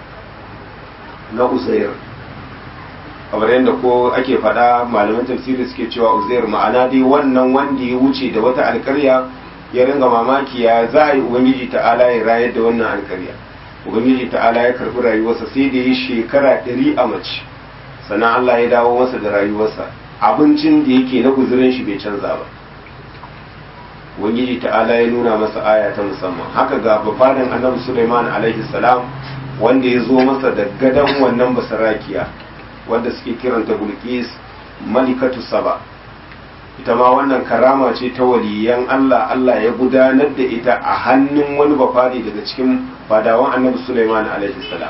na uzair kamar yadda ko ake faɗa malaman tafsiri suke cewa uzair ma'ana dai wannan wanda ya wuce da wata alkarya ya ringa mamaki ya za a yi ubangiji ta'ala ya rayar da wannan alkarya ubangiji ta'ala ya karbi rayuwarsa sai da ya shekara ɗari a mace sannan Allah ya dawo masa da rayuwarsa abincin da yake na guzurin shi bai canza ba ubangiji ta'ala ya nuna masa aya ta musamman haka ga bafadan annabi Sulaiman alaihi salam wanda ya zo masa da gadan wannan basarakiya wanda suke kiranta Bulqis malikatu saba ita ma wannan karama ce ta waliyan Allah Allah ya gudanar da ita a hannun wani bafari daga cikin fadawan annabi Sulaiman alaihi salam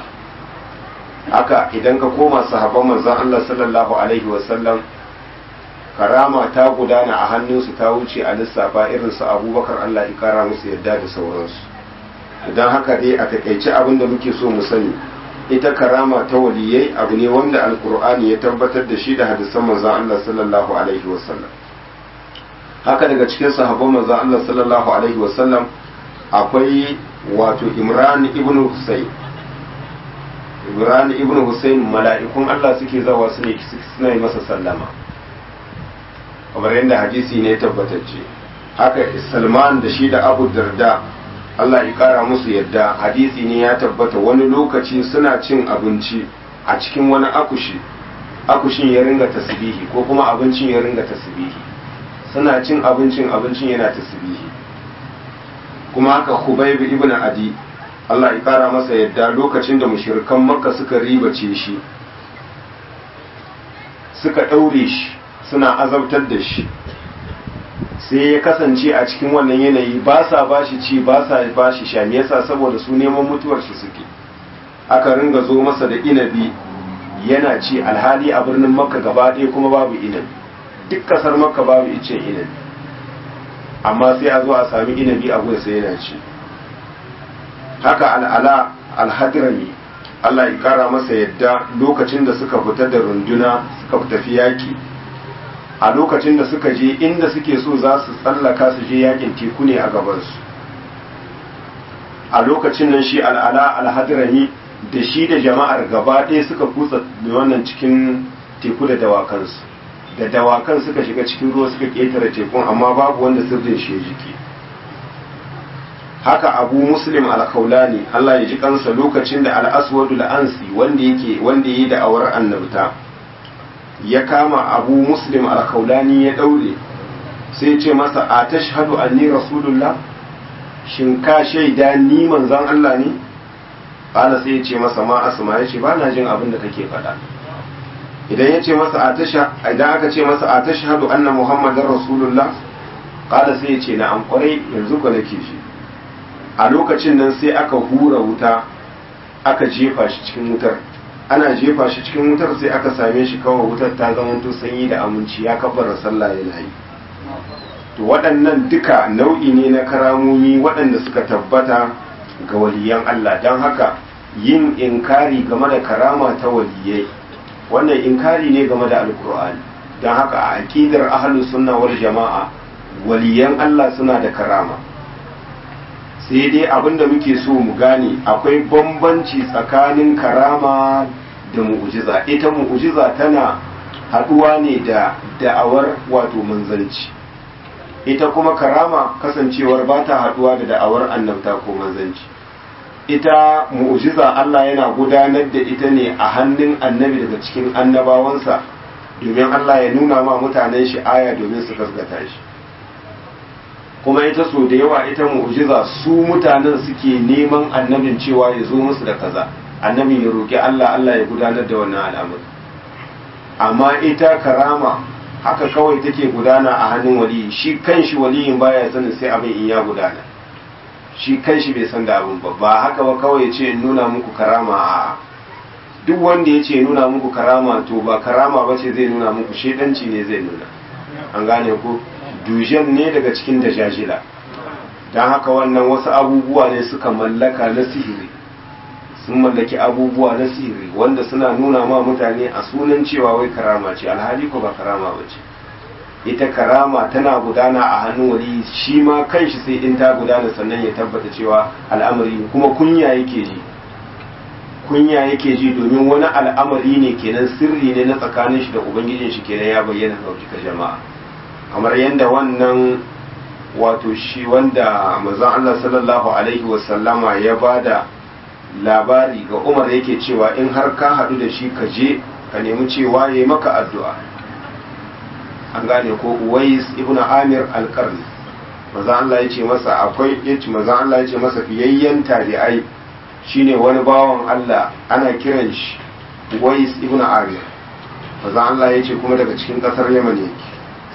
haka idan ka koma sahabban manzon Allah sallallahu alaihi wasallam karama ta gudana a hannunsu ta wuce a lissafa irin su abubakar Allah ya kara musu yadda da sauransu idan haka dai a takaice abin da muke so mu sani ita karama ta waliyai abu ne wanda alkur'ani ya tabbatar da shi da hadisan manzon Allah sallallahu alaihi wasallam haka daga cikin sahabban manzon Allah sallallahu alaihi wasallam akwai wato Imran ibn Husayn Imran ibn Husayn mala'ikun Allah suke zawa su ne suna yi masa sallama kamar yadda hadisi ne tabbatacce haka Salman da shi da Abu Darda Allah ya kara musu yadda hadisi ne ya tabbata wani lokaci suna cin abinci a cikin wani akushi akushin ya ringa tasbihi ko kuma abincin ya ringa tasbihi suna cin abincin abincin yana tasbihi kuma haka Khubayb ibn Adi Allah ya kara masa yadda lokacin da mushirikan makka suka ribace shi suka ɗaure shi suna azabtar da shi sai ya kasance a cikin wannan yanayi ba sa ba shi ci ba sa ba shi sha me yasa saboda su neman mutuwar shi suke aka ringa zo masa da inabi yana ci alhali a birnin makka gaba ɗaya kuma babu inabi duk kasar makka babu icen inabi amma sai a zo a sami inabi a gudu sai yana ci haka al'ala alhadrami Allah ya kara masa yadda lokacin da suka fita da runduna suka tafi yaki a lokacin da suka je inda suke so za su tsallaka su je yakin teku ne a gabansu a lokacin nan shi al'ala alhadrami da shi da jama'ar gaba ɗaya suka kutsa wannan cikin teku da dawakansu da dawakan suka shiga cikin ruwa suka ƙetare tekun amma babu wanda sirrin shi ya jiki haka abu muslim alkaulani Allah ya ji kansa lokacin da al'aswadul ansi wanda yake wanda yi da awar annabta ya kama abu muslim alkaulani ya daure sai ya ce masa a tashhadu anni rasulullah shin ka shaida ni manzon Allah ne qala sai ya ce masa ma asma ya ce ba na jin abin da kake faɗa idan ya ce masa a tasha idan aka ce masa a tashhadu anna muhammadar rasulullah qala sai ya ce na an kwarai yanzu ko nake shi a lokacin nan sai aka hura wuta aka jefa shi cikin wutar ana jefa shi cikin wutar sai aka same shi kawai wutar ta zamanto sanyi da aminci ya kabbara sallah yana yi to waɗannan duka nau'i ne na karamomi waɗanda suka tabbata ga waliyan Allah don haka yin inkari game da karama ta waliyai wannan inkari ne game da alkur'ani don haka a aƙidar ahlus sunna wal jama'a waliyan Allah suna da karama sai dai abin da muke so mu gane akwai bambanci tsakanin karama da mu'ujiza ita mu'ujiza tana haɗuwa ne da da'awar wato manzanci ita kuma karama kasancewar ba ta haɗuwa da da'awar annabta ko manzanci ita mu'ujiza Allah yana gudanar da ita ne a hannun annabi daga cikin annabawansa domin Allah ya nuna ma mutanen shi aya domin su gasgata shi kuma ita so da yawa ita mu'jiza su mutanen suke neman annabin cewa ya zo musu da kaza annabin ya roki Allah Allah ya gudanar da wannan al'amari amma ita karama haka kawai take gudana a hannun waliyi shi kanshi waliyin baya sanin sai abin in ya gudana shi kanshi bai san da abin ba ba haka ba kawai ce in nuna muku karama a duk wanda ya ce nuna muku karama to ba karama ba ce zai nuna muku shedanci ne zai nuna an gane ku dujen ne daga cikin dajajila don haka wannan wasu abubuwa ne suka mallaka na sihiri sun mallaki abubuwa na sihiri wanda suna nuna ma mutane a sunan cewa wai karama ce alhali ko ba karama ba ce ita karama tana gudana a hannun wali shi ma kanshi sai in ta gudana sannan ya tabbata cewa al'amari kuma kunya yake ji kunya yake ji domin wani al'amari ne kenan sirri ne na tsakanin shi da ubangijin shi kenan ya bayyana ga jama'a kamar yadda wannan wato shi wanda manzon Allah sallallahu alaihi wasallama ya bada labari ga Umar yake cewa in har ka hadu da shi ka je ka nemi cewa yayi maka addu'a an gane ko Uwais ibn Amir al-Qarni manzon Allah ya ce masa akwai yace manzon Allah ya ce masa fiyayyen tabi'ai shine wani bawan Allah ana kiran shi Uwais ibn Amir manzon Allah ya ce kuma daga cikin kasar Yaman yake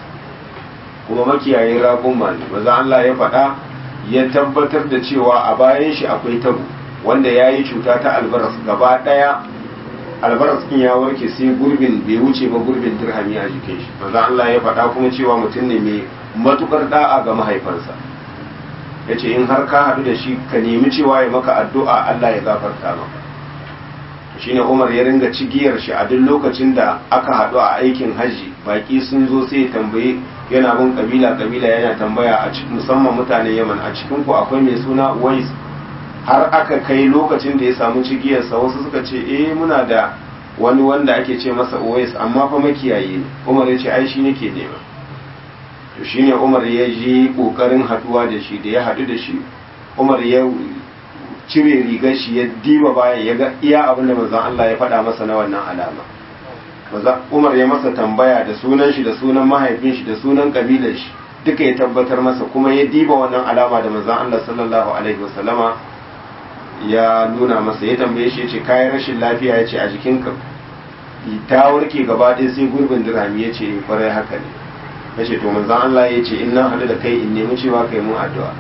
kuma makiyayin raƙumma ne maza Allah ya faɗa ya tabbatar da cewa a bayan shi akwai tabo wanda ya yi cuta ta albaras gaba ɗaya albaras ɗin ya warke sai gurbin bai wuce ba gurbin dirhami a jikin shi maza Allah ya faɗa kuma cewa mutum ne mai matukar da'a ga mahaifansa ya ce in har ka haɗu da shi ka nemi cewa ya maka addu'a Allah ya gafarta maka shine Umar ya ringa cigiyar shi a duk lokacin da aka haɗu a aikin hajji baki sun zo sai ya tambaye yana bin kabila kabila yana tambaya a cikin musamman mutanen Yaman a cikin ku akwai mai suna Uwais har aka kai lokacin da ya samu cigiyarsa wasu suka ce eh muna da wani wanda ake ce masa Uwais amma fa makiyayi ne Umar ya ce ai shi nake nema to shine Umar ya ji kokarin haduwa da shi da ya hadu da shi Umar ya cire rigar shi ya diba baya ya ga iya abin da manzon Allah ya faɗa masa na wannan alama maza Umar ya masa tambaya da sunan shi da sunan mahaifin shi da sunan kabilar shi duka ya tabbatar masa kuma ya diba wannan alama da manzon Allah sallallahu alaihi wasallama ya nuna masa ya tambaye shi yace kayan rashin lafiya yace a jikinka ta warke gaba ɗaya sai gurbin dirhami yace kwarai haka ne yace to manzon Allah yace in na hadu da kai in nemi cewa kai mun addu'a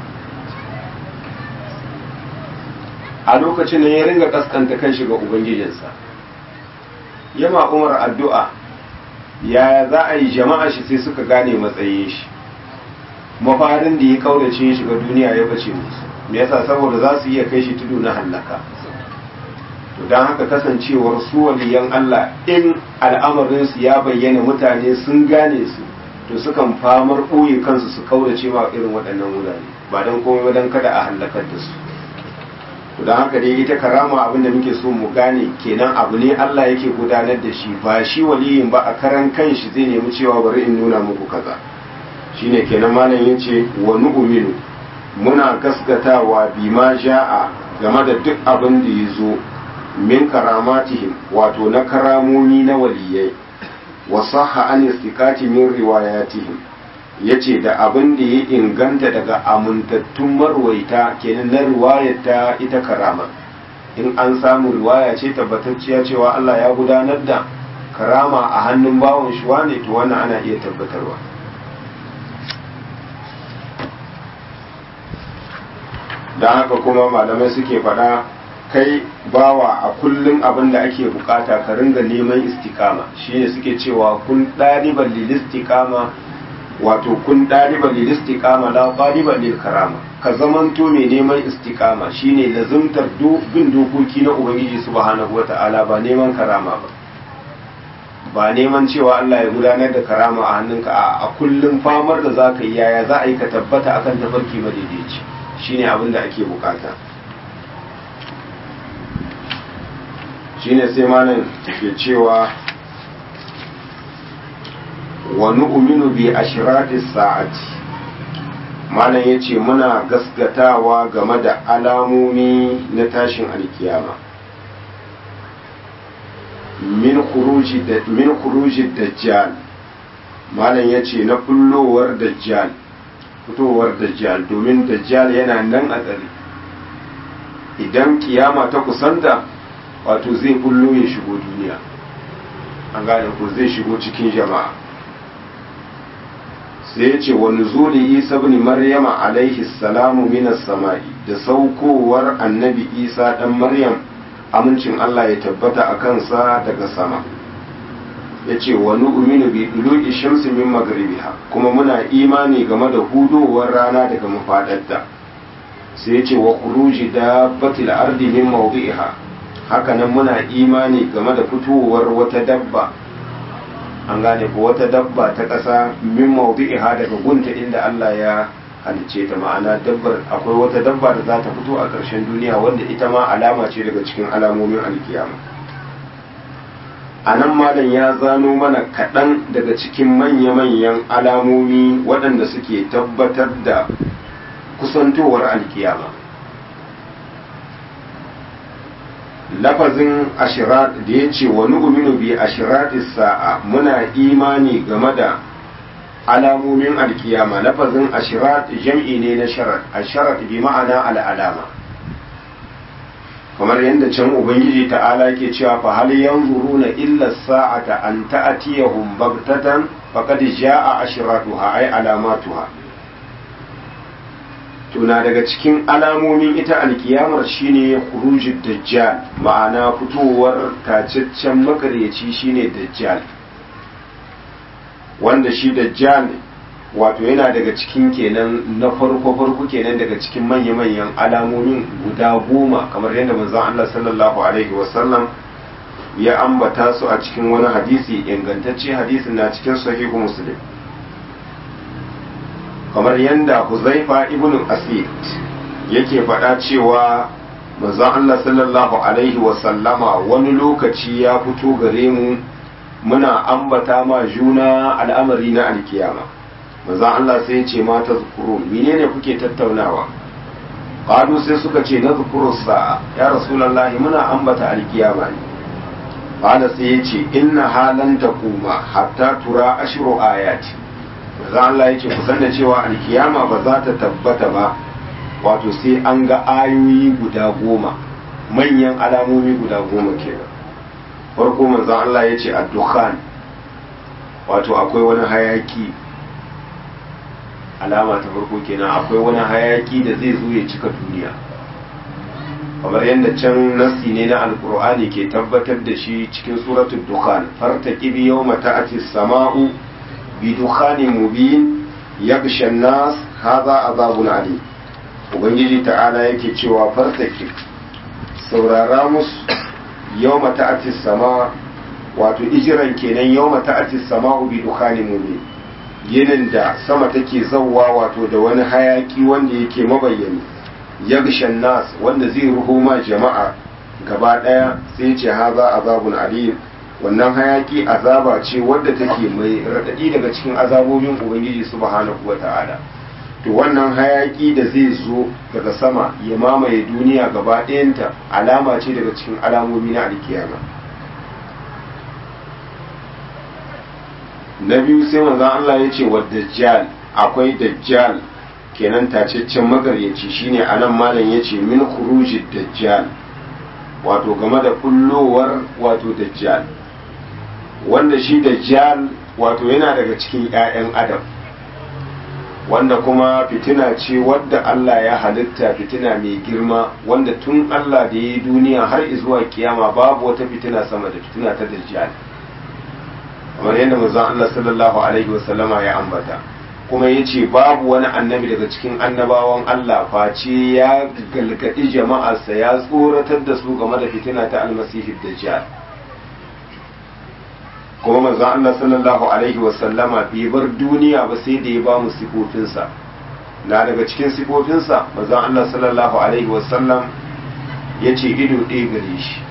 a lokacin nan ya ringa kaskanta kanshi ga ubangijinsa yama umar addu'a yaya za a yi jama'a shi sai suka gane matsayin shi mafarin da ya kaudace shi shiga duniya ya bace musu me yasa saboda za su iya kai shi tudu na hallaka to don haka kasancewar su waliyan Allah in al'amarinsu ya bayyana mutane sun gane su to sukan famar ɓoye kansu su kaudace ma irin waɗannan wurare ba don komai ba don kada a hallakar da su don haka dai ita karama abin da muke so mu gane kenan abu ne Allah yake gudanar da shi ba shi waliyin ba a karan kanshi zai nemi cewa bari in nuna muku kaza shine kenan malam yace wa nu'minu muna gaskatawa bima ja'a game da duk abin da ya zo min karamatihim wato na karamomi na waliyai wa sahha an istiqati min riwayatihim yace da abin da ya inganta daga amintattun marwaita kenan na riwayata ita karama in an samu riwaya ce tabbatacciya cewa Allah ya gudanar da karama a hannun bawon shi wane to wannan ana iya tabbatarwa don haka kuma malamai suke faɗa kai bawa a kullum abin da ake bukata ka ringa neman istikama shine suke cewa kun ɗaliban lil istikama wato kun ɗaliban lil istikama la ɗaliban lil karama ka zamanto mai neman istikama shine lazumtar bin dokoki na ubangiji subhanahu wata'ala ba neman karama ba ba neman cewa Allah ya gudanar da karama a hannunka a kullum famar da za ka yi yaya za a yi ka tabbata akan tafarki madaidaici shine abin da ake bukata shine sai malam ke cewa wa nu'minu bi ashratis sa'ati malam yace muna gaskatawa game da alamomi na tashin alkiyama min khuruji da min khuruji dajjal malam yace na kullowar dajjal fitowar dajjal domin dajjal yana nan a tsare idan kiyama ta kusanta wato zai bullo ya shigo duniya an gane ko zai shigo cikin jama'a sai ya ce wani zuli isa bin maryama alaihi salamu minas sama'i da saukowar annabi isa dan maryam amincin Allah ya tabbata a kansa daga sama ya ce wani uminu bi dulu'i shamsi min magribiha kuma muna imani game da hudowar rana daga mafadarta sai ya ce wa kuruji da batil ardi min mawdi'iha haka nan muna imani game da fitowar wata dabba an gane ko wata dabba ta ƙasa min mawdi'iha daga gunta inda Allah ya halicce ta ma'ana dabbar akwai wata dabba da za ta fito a ƙarshen duniya wanda ita ma alama ce daga cikin alamomin alkiyama a nan malam ya zano mana kaɗan daga cikin manya-manyan alamomi waɗanda suke tabbatar da kusantowar alkiyama lafazin ashirat da ya ce wani uminu bi ashiratis sa'a muna imani game da alamomin alkiyama lafazin ashirat jam'i ne na sharat asharat bi ma'ana al'alama kamar yadda can ubangiji ta'ala ke cewa fa hal yanzuruna illa sa'ata an ta'tiyahum baghtatan faqad jaa ashratuha ay alamatuha tuna daga cikin alamomin ita alkiyamar shine khurujud dajjal ma'ana fitowar tacaccen makaryaci shine dajjal wanda shi dajjal wato yana daga cikin kenan na farko farko kenan daga cikin manya-manyan alamomin guda goma kamar yadda manzon Allah sallallahu alaihi wasallam ya ambata su a cikin wani hadisi ingantacce hadisin na cikin sahihu muslim kamar yadda huzaifa ibn asid yake faɗa cewa manzon Allah sallallahu alaihi wasallama wani lokaci ya fito gare mu muna ambata ma juna al'amari na alkiyama manzon Allah sai ya ce mata zukuru menene kuke tattaunawa qalu sai suka ce na zukuru sa'a ya rasulullahi muna ambata alkiyama ne qala sai ya ce inna halan taquma hatta tura ashru ayati manzon Allah ya ce ku san da cewa alkiyama ba za ta tabbata ba wato sai an ga ayoyi guda goma manyan alamomi guda goma kenan farko manzon Allah ya ce ad-dukhan wato akwai wani hayaki alama ta farko kenan akwai wani hayaki da zai zo ya cika duniya kamar yadda can nasi ne na alkur'ani ke tabbatar da shi cikin suratul dukhan fartaqib yawma ta'ati samau bi dukhanin mubin yaghsha an-nas hadha azabun ali ubangiji ta'ala yake cewa fartaqib saurara musu yawma ta'ati sama wato ijiran kenan yawma ta'ati sama'u bi dukhanin mubin yinin da sama take zawwa wato da wani hayaki wanda yake mabayyani yagshan nas wanda zai ruho ma jama'a gaba daya sai ce haza azabun alim wannan hayaki azaba ce wadda take mai radadi daga cikin azabobin ubangiji subhanahu wata'ala to wannan hayaki da zai zo daga sama ya mamaye duniya gaba ɗayanta alama ce daga cikin alamomi na alkiyama na biyu sai manzon Allah ya ce wa dajjal akwai dajjal kenan tacaccen magaryaci shine anan malam ya ce min khurujid dajjal wato game da kullowar wato dajjal wanda shi dajjal wato yana daga cikin 'ya'yan adam wanda kuma fitina ce wadda Allah ya halitta fitina mai girma wanda tun Allah da ya yi duniya har zuwa kiyama babu wata fitina sama da fitina ta dajjal kamar yadda manzon Allah sallallahu alaihi wasallama ya ambata kuma ya ce babu wani annabi daga cikin annabawan Allah face ya galgadi jama'arsa ya tsoratar da su game da fitina ta almasihi dajjal kuma manzon Allah sallallahu alaihi wasallama bai bar duniya ba sai da ya ba mu sifofinsa na daga cikin sifofinsa manzon Allah sallallahu alaihi wasallam ya ce ido ɗaya gare shi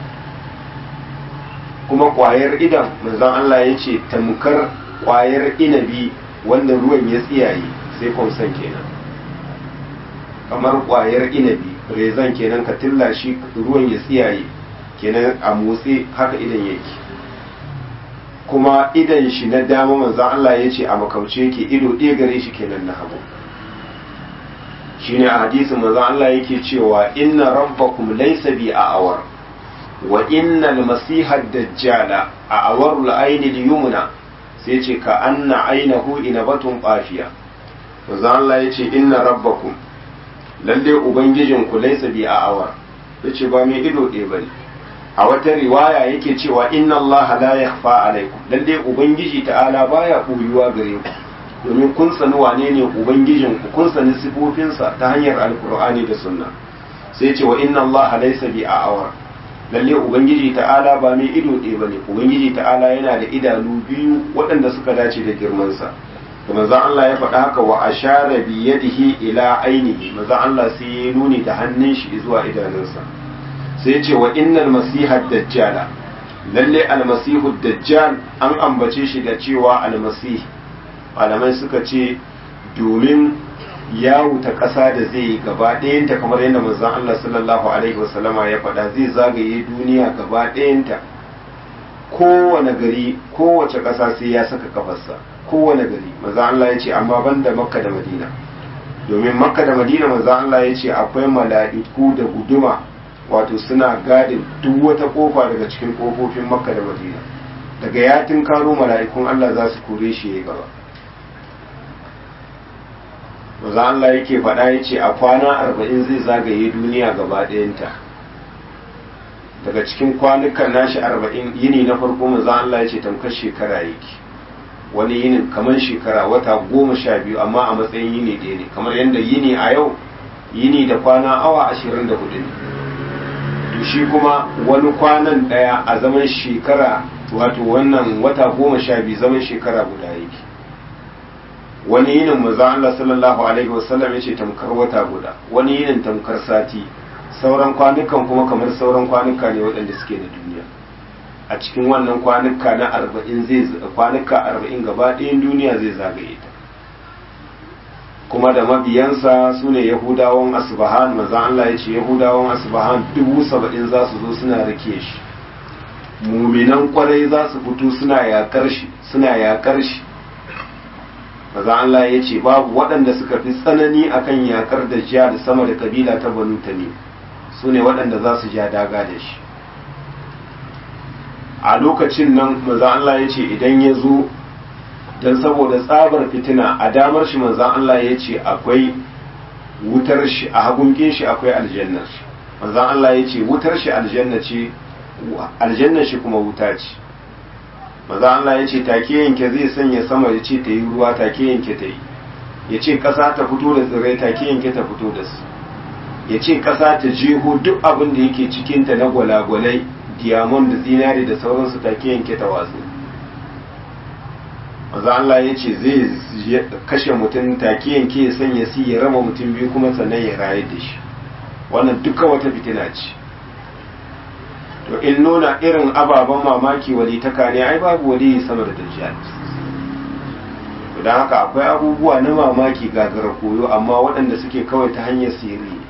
kuma ƙwayar idan manzon Allah ya ce tamkar ƙwayar inabi wanda ruwan ya tsiyaye sai kwamsan kenan kamar ƙwayar inabi rezan kenan ka tilla shi ruwan ya tsiyaye kenan a motsi haka idan yake kuma idan shi na dama manzan Allah ya ce a makauce yake ido ɗaya gare shi kenan na hagu shine a hadisin manzan Allah yake cewa inna rabbakum laysa bi a'awar wa innal masiha dajjala a awarul aini yumna sai ce ka anna ainahu inabatun qafiya manzan Allah ya ce inna rabbakum lalle ubangijinku laysa bi a'awar yace ba mai ido ɗaya bane a wata riwaya yake cewa inna allaha la yakhfa alaikum lalle ubangiji ta'ala baya buyuwa gare ku domin kun sani wane ne ubangijin ku kun sani sifofinsa ta hanyar alkur'ani da sunna sai ce wa inna allaha laysa bi a'awar lalle ubangiji ta'ala ba mai ido ɗaya bane ubangiji ta'ala yana da idanu biyu waɗanda suka dace da girmansa da manzon Allah ya faɗa haka wa ashara bi yadihi ila ainihi manzon Allah sai ya nuni da hannun shi zuwa idanunsa sai ce wa innal masiha dajjala lalle almasihu dajjal an ambace shi da cewa almasih malamai suka ce domin ya wuta ƙasa da zai yi gaba ɗayanta kamar yadda manzon Allah sallallahu alaihi wasallama ya faɗa zai zagaye duniya gaba ɗayanta kowane gari kowace ƙasa sai ya saka kafarsa kowane gari manzon Allah ya ce amma banda makka da madina domin makka da madina manzon Allah ya ce akwai mala'iku da guduma wato suna gadin duk wata kofa daga cikin kofofin makka da madina daga ya karo mala'ikun Allah za su kore shi ya gaba maza Allah yake faɗa ya ce a kwana arba'in zai zagaye duniya gaba ɗayanta daga cikin kwanukan nashi arba'in yini na farko maza Allah ya ce tamkar shekara yake wani yinin kamar shekara wata goma sha biyu amma a matsayin yini ɗaya ne kamar yadda yini a yau yini da kwana awa ashirin da hudu ne to shi kuma wani kwanan ɗaya a zaman shekara wato wannan wata goma sha biyu zaman shekara guda yake wani yinin maza Allah sallallahu alaihi wasallam ya ce tamkar wata guda wani yinin tamkar sati sauran kwanukan kuma kamar sauran kwanuka ne waɗanda suke da duniya a cikin wannan kwanuka na arba'in zai kwanuka arba'in gaba ɗayan duniya zai zagaye ta kuma da mabiyansa su ne yahudawan asbahan maza Allah ya ce yahudawan asbahan dubu saba'in za su zo suna rike shi muminan kwarai za su fito suna yakar shi suna yakar shi maza Allah ya ce babu waɗanda suka fi tsanani akan yakar da jiya da sama da kabila ta banu tamim su ne waɗanda za su ja daga da shi a lokacin nan maza Allah ya ce idan ya zo don saboda tsabar fitina a damar shi manzan Allah ya ce akwai wutar shi a hagunkin shi akwai aljannar shi manzan Allah ya ce wutar shi aljanna ce aljannar shi kuma wuta ce manzan Allah ya ce take yanke zai sanya sama ya ce ta yi ruwa take yanke ta yi ya ce ƙasa ta fito da tsirrai take yanke ta fito da su ya ce ƙasa ta jeho duk abin da yake cikinta na gwalagwalai diamond da zinari da sauransu take yanke ta watsu maza Allah ya ce zai kashe mutum take yanke ya sanya si ya raba mutum biyu kuma sannan ya rayar da shi wannan duka wata fitina ce to in nuna irin ababen mamaki wali ta ne ai babu wali sama da dajjal don haka akwai abubuwa na mamaki gagara koyo amma waɗanda suke kawai ta hanyar sirri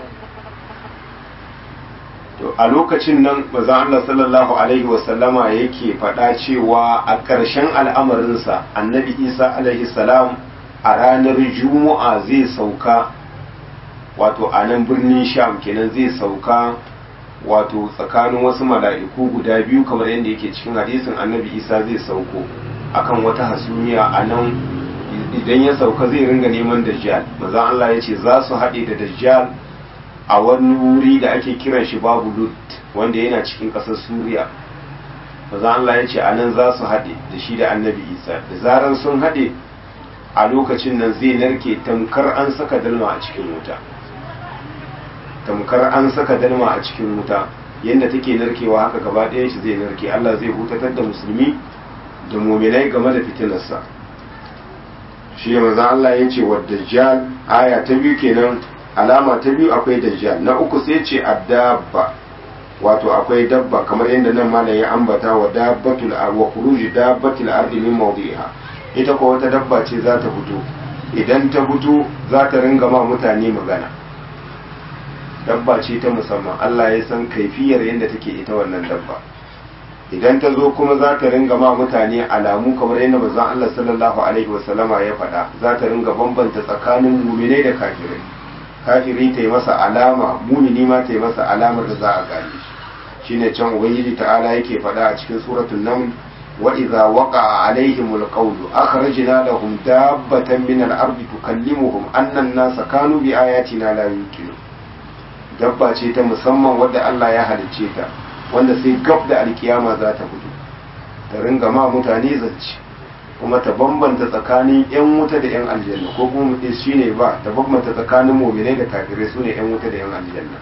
to a lokacin nan maza Allah sallallahu alaihi wasallama yake faɗa cewa a ƙarshen al'amarinsa annabi isa alaihi salam a ranar juma'a zai sauka wato a nan birnin sham kenan zai sauka wato tsakanin wasu mala'iku guda biyu kamar yadda yake cikin hadisin annabi isa zai sauko akan wata hasumiya a nan idan ya sauka zai ringa neman dajjal maza Allah ya ce za su haɗe da dajjal a wani wuri da ake kiran shi babu lut wanda yana cikin ƙasar suriya maza Allah ya ce a nan za su haɗe da shi da annabi isa da zaran sun haɗe a lokacin nan zai narke tamkar an saka dalma a cikin wuta tamkar an saka dalma a cikin wuta yadda take narkewa haka gaba ɗayan shi zai narke Allah zai hutatar da musulmi da muminai game da fitinarsa shi maza Allah ya ce wa dajjal aya ta biyu kenan alama ta biyu akwai dajjal na uku sai ce addabba wato akwai dabba kamar yadda nan malam ya ambata wa dabbatul ar wa khuruji dabbatul ardi min mawdiha ita ko wata dabba ce za ta fito idan ta fito za ta ringa ma mutane magana dabba ce ta musamman Allah ya san kaifiyar yadda take ita wannan dabba idan ta zo kuma za ta ringa ma mutane alamu kamar yadda manzon Allah sallallahu alaihi wasallama ya faɗa za ta ringa bambanta tsakanin muminai da kafirai kafiri ta yi masa alama mumini ma ta yi masa alamar da za a gane shi shine can ubangiji ta'ala yake faɗa a cikin suratul naml wa idza waqa'a alaihim alqawlu akhrajna lahum dabbatan min al-ardi tukallimuhum anna an-nasa kanu bi ayatina la yuqinun dabba ce ta musamman wadda Allah ya halicce ta wanda sai gab da alkiyama za ta fito ta ringa ma mutane zance kuma ta bambanta tsakanin 'yan wuta da 'yan aljanna ko kuma mutum shi ne ba ta bambanta tsakanin mominai da kafirai su ne 'yan wuta da 'yan aljanna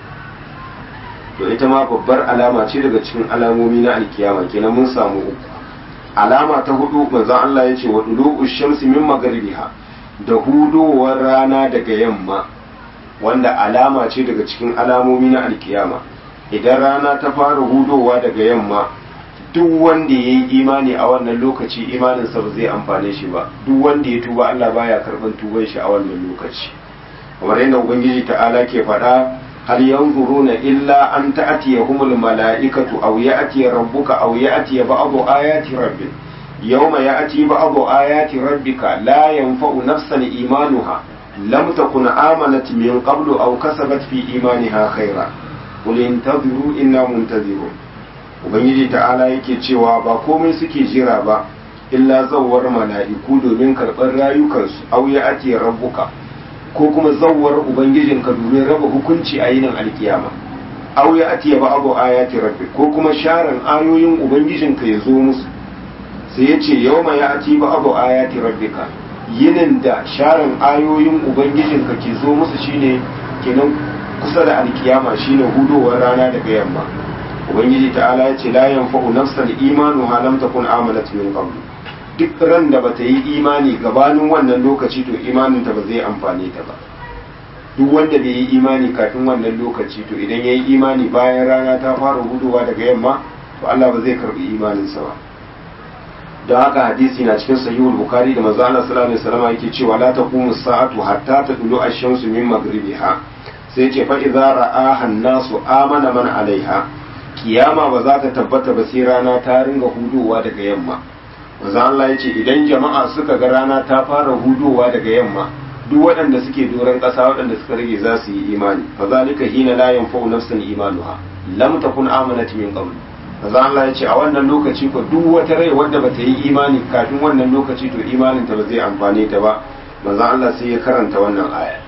to ita ma babbar alama ce daga cikin alamomi na alkiyama kenan mun samu uku alama ta hudu manzon Allah ya ce wa dulu shamsi min magribiha da hudowar rana daga yamma wanda alama ce daga cikin alamomi na alkiyama idan rana ta fara hudowa daga yamma duk wanda ya yi imani a wannan lokaci imaninsa ba zai amfane shi ba duk wanda ya tuba Allah baya karban tuban shi a wannan lokaci kamar yadda ubangiji ta'ala ke faɗa hal yanzuruna illa an ta'tiyahumul mala'ikatu aw ya'ti rabbuka aw ya'ti ba'du ayati rabbik yawma ya'ti ba'du ayati rabbika la yanfa'u nafsan imanuha lam takun amanat min qablu aw kasabat fi imaniha khaira qul intadhiru inna muntazirun ubangiji ta'ala yake cewa ba komai suke jira ba illa zawwar mala'iku domin karɓar rayukansu aw ya'ti rabbuka ko kuma zawwar ubangijinka domin raba hukunci a yinin alkiyama aw ya atiya ba abu ayati rabbi ko kuma sharan ayoyin ubangijinka ya zo musu sai ya ce yawma ya ati ba abu ayati rabbika yinin da sharan ayoyin ubangijinka ke zo musu shine kenan kusa da alkiyama shine hudowar rana daga yamma ubangiji ta'ala ya ce la yanfa'u nafsan imanuha lam takun amanat min qablu duk ran da bata yi imani gabanin wannan lokaci to imaninta ba zai amfane ta ba duk wanda bai yi imani kafin wannan lokaci to idan ya yi imani bayan rana ta fara hudowa daga yamma to Allah ba zai karbi imaninsa ba don haka hadisi na cikin sahihul bukhari da manzo Allah sallallahu alaihi wasallam yake cewa la taqumu sa'atu hatta tadlu ash-shamsu min maghribiha sai ce fa idza ra'aha an-nasu amana man alaiha kiyama ba za ta tabbata ba sai rana ta ringa hudowa daga yamma manzo Allah ya ce idan jama'a suka ga rana ta fara hudowa daga yamma duk waɗanda suke doron ƙasa waɗanda suka rage za su yi imani fa zalika hina la yanfa'u nafsan imanuha lam takun amanat min qabl manzo Allah ya ce a wannan lokaci ko duk wata rai wadda bata yi imani kafin wannan lokaci to imanin ta ba zai amfane ta ba manzo Allah sai ya karanta wannan aya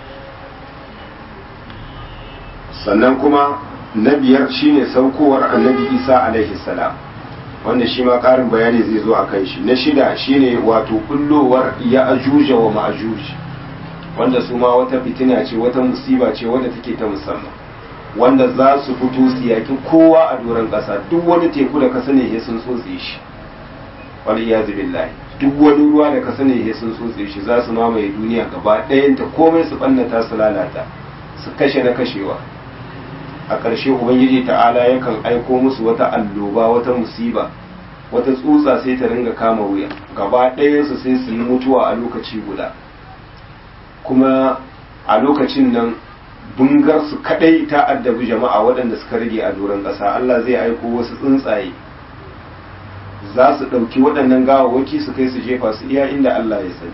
sannan kuma na biyar shine saukowar annabi Isa alaihi salam wanda shi ma ƙarin bayani zai zo a kan shi na shida shine wato kullowar ya ajuja wa ma'ajuj wanda su ma wata fitina ce wata musiba ce wadda take ta musamman wanda za su fito su yaki kowa a doron ƙasa duk wani teku da ka sani sun tsotse shi wani iyazu billahi duk wani ruwa da ka sani sun tsotse shi za su mamaye duniya gaba ɗayanta komai su ɓannata su lalata su kashe na kashewa a ƙarshe ubangiji ta'ala yakan aiko musu wata alloba wata musiba wata tsutsa sai ta ringa kama wuya gaba ɗayansu sai su yi mutuwa a lokaci guda kuma a lokacin nan bungar su kadai ta addabi jama'a waɗanda suka rage a doron ƙasa Allah zai aiko wasu tsuntsaye za su ɗauki waɗannan gawawwaki su kai su jefa su iya inda Allah ya sani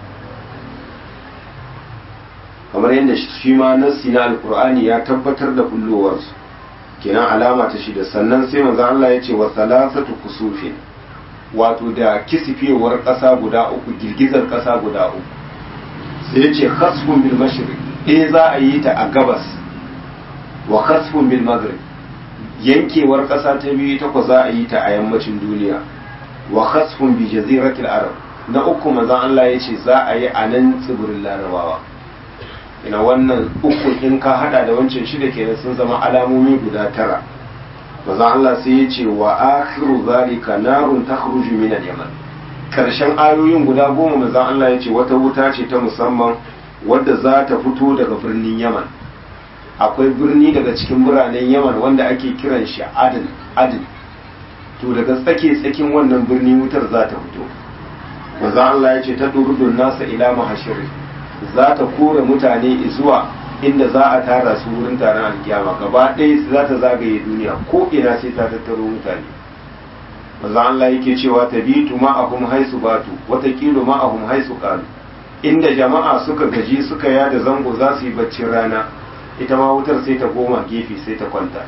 kamar yadda shi ma nassi na alkur'ani ya tabbatar da bullowarsu kenan alama ta shida sannan sai manzo Allah ya ce wa salasatu kusufin wato da kisifewar ƙasa guda uku girgizar ƙasa guda uku sai ya ce khasfun bil mashriq eh za a yi ta a gabas wa khasfun bil maghrib yankewar ƙasa ta biyu ta za a yi ta a yammacin duniya wa khasfun bi jaziratil arab na uku manzon Allah ya ce za a yi a nan tsibirin larabawa ina wannan uku in ka hada da wancan shida kenan sun zama alamomi guda tara manzon Allah sai ya ce wa akhiru zalika narun takhruju min al-yaman karshen ayoyin guda goma manzon Allah ya ce wata wuta ce ta musamman wadda za ta fito daga birnin Yaman akwai birni daga cikin biranen Yaman wanda ake kiran shi Adin Adin to daga tsake tsakin wannan birni wutar za ta fito manzon Allah ya ce ta durudun nasa ila mahashiri za ta kore mutane zuwa inda za a tara su wurin taron alkiyama gaba ɗaya za ta zagaye duniya ko ina sai ta tattaro mutane maza Allah yake cewa ta bitu ma'ahum haisu batu watakilu ma'ahum haisu qalu inda jama'a suka gaji suka yada zango za su yi baccin rana ita ma wutar sai ta goma gefe sai ta kwanta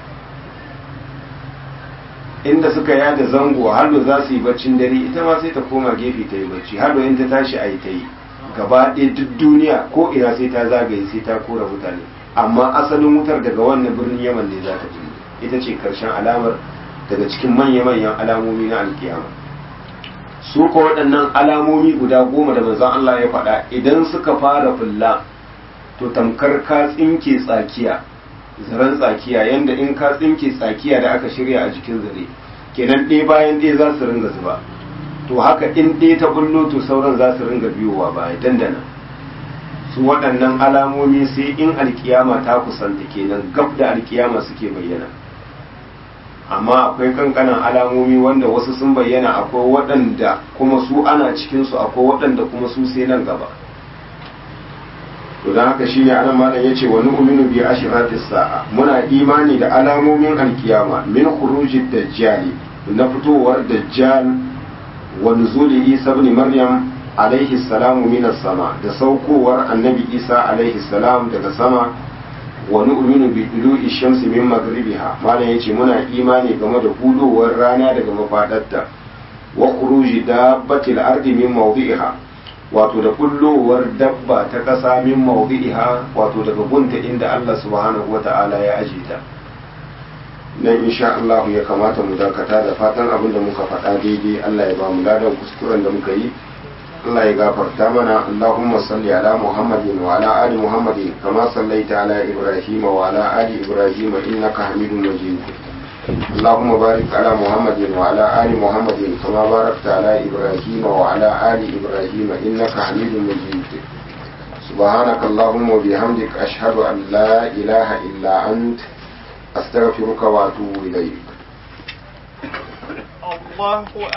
inda suka yada zango hallo za su yi baccin dare ita ma sai ta koma gefe ta yi bacci hallo in ta tashi a yi ta yi gaba ɗaya duk duniya ko ina sai ta zagaye sai ta kora mutane amma asalin wutar daga wannan birnin yaman ne za ta fito ita ce karshen alamar daga cikin manya-manyan alamomi na alkiyama su ko waɗannan alamomi guda goma da manzon Allah ya faɗa idan suka fara fulla to tamkar ka tsinke tsakiya zaren tsakiya yanda in ka tsinke tsakiya da aka shirya a jikin zare kenan ɗaya bayan ɗaya za su ringa zuba to haka in ɗaya ta bullo to sauran za su ringa biyowa baya dandana su waɗannan alamomi sai in alkiyama ta kusanta kenan gab da alkiyama suke bayyana amma akwai kankanan alamomi wanda wasu sun bayyana akwai waɗanda kuma su ana cikinsu akwai waɗanda kuma su sai nan gaba to don haka shine anan malam yace wa nu'minu bi ashratis sa'a muna imani da alamomin alkiyama min khurujid dajjali na fitowar dajjal wa nuzuli isa ibn maryam alaihi salamu minas sama da saukowar annabi isa alaihi salam daga sama wa nu'minu bi dulu'i shamsi min maghribiha malam yace muna imani game da hudowar rana daga mafadarta wa khuruji dabbatil ardi min mawdi'iha wato da kullowar dabba ta kasa min mawdi'iha wato daga gunta inda Allah subhanahu wata'ala ya aje ta nan insha Allah ya kamata mu dakata da fatan abin da muka faɗa daidai Allah ya ba mu ladan kuskuren da muka yi Allah ya gafarta mana Allahumma salli ala Muhammadin wa ala ali Muhammadin kama sallaita ala Ibrahim wa ala ali Ibrahim innaka Hamidum Majid اللهم بارك على محمد وعلى آل محمد كما باركت على إبراهيم وعلى آل إبراهيم إنك حميد مجيد سبحانك اللهم وبحمدك أشهد أن لا إله إلا أنت أستغفرك وأتوب إليك الله